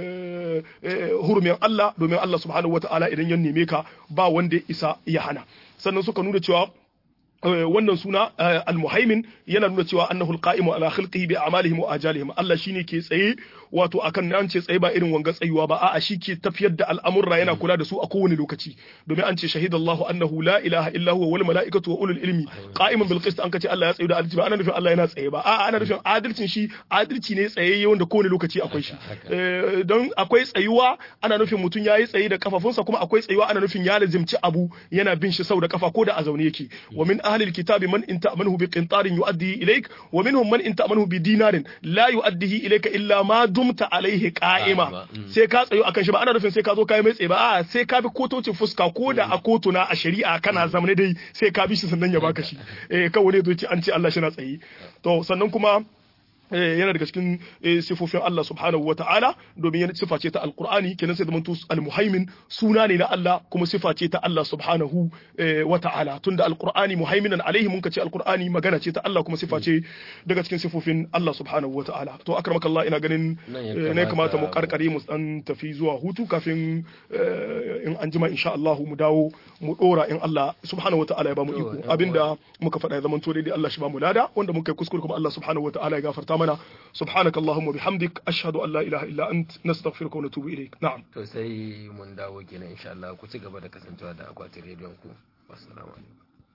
hurumin Allah domin Allah subhanahu wa ta'ala idan ya neme ka ba wanda ya isa ya hana sannan suka nuna cewa wannan suna al-muhaimin yana nuna cewa annahu al-qa'imu ala khalqihi bi a'malihim wa ajalihim Allah shine ke tsaye wato akan nan ce tsaye ba irin wanga tsayuwa ba a'a shi ke tafiyar da al'amurra yana kula da su a kowane lokaci domin an ce shahidallahu annahu la ilaha illa huwa wal mala'ikatu wa ulul ilmi qa'iman bil qist an kace Allah ya tsaye da adalci ba ana nufin Allah yana tsaye ba a'a ana nufin adalcin shi adalci ne tsayayye wanda kowane lokaci akwai shi don akwai tsayuwa ana nufin mutum yayi tsaye da kafafunsa kuma akwai tsayuwa ana nufin ya lazimci abu yana bin shi sau da kafa ko da a zaune yake wa min ahli alkitabi man in ta'manhu bi qintarin yu'addihi ilayk wa minhum man in ta'manhu bi dinarin la yu'addihi ilayka illa ma dumta alaihi qa'ima sai ka tsayo akan shi ba ana nufin sai ka zo kai mai tsaye ba a sai ka bi kotocin fuska ko da a kotuna a shari'a kana zamane dai sai ka bi shi sannan ya baka shi eh kawai ne zo ce an ce Allah shi na tsaye to sannan kuma yana daga cikin sifofin Allah subhanahu wa ta'ala domin yana sifa ce ta alqur'ani kenan sai zamanto almuhaimin suna ne na Allah kuma sifa ce ta Allah subhanahu wa ta'ala tunda alqur'ani muhaiminan alaihi mun kace alqur'ani magana ce ta Allah kuma sifa ce daga cikin sifofin Allah subhanahu wa ta'ala to akramaka Allah ina ganin ne kamata mu karkare mu dan tafi zuwa hutu kafin in an jima insha Allah mu dawo mu dora in Allah subhanahu wa ta'ala ya ba mu iko abinda muka faɗa ya zamanto daidai Allah shi ba mu lada wanda muka yi kuskure kuma Allah subhanahu wa ta'ala ya gafarta mana subhanak allahumma bihamdik ashhadu an la ilaha illa ant nastaghfiruka wa natubu ilayk na'am
to sai mun dawo kenan insha Allah ku ci gaba da kasancewa da akwatin rediyon ku assalamu alaikum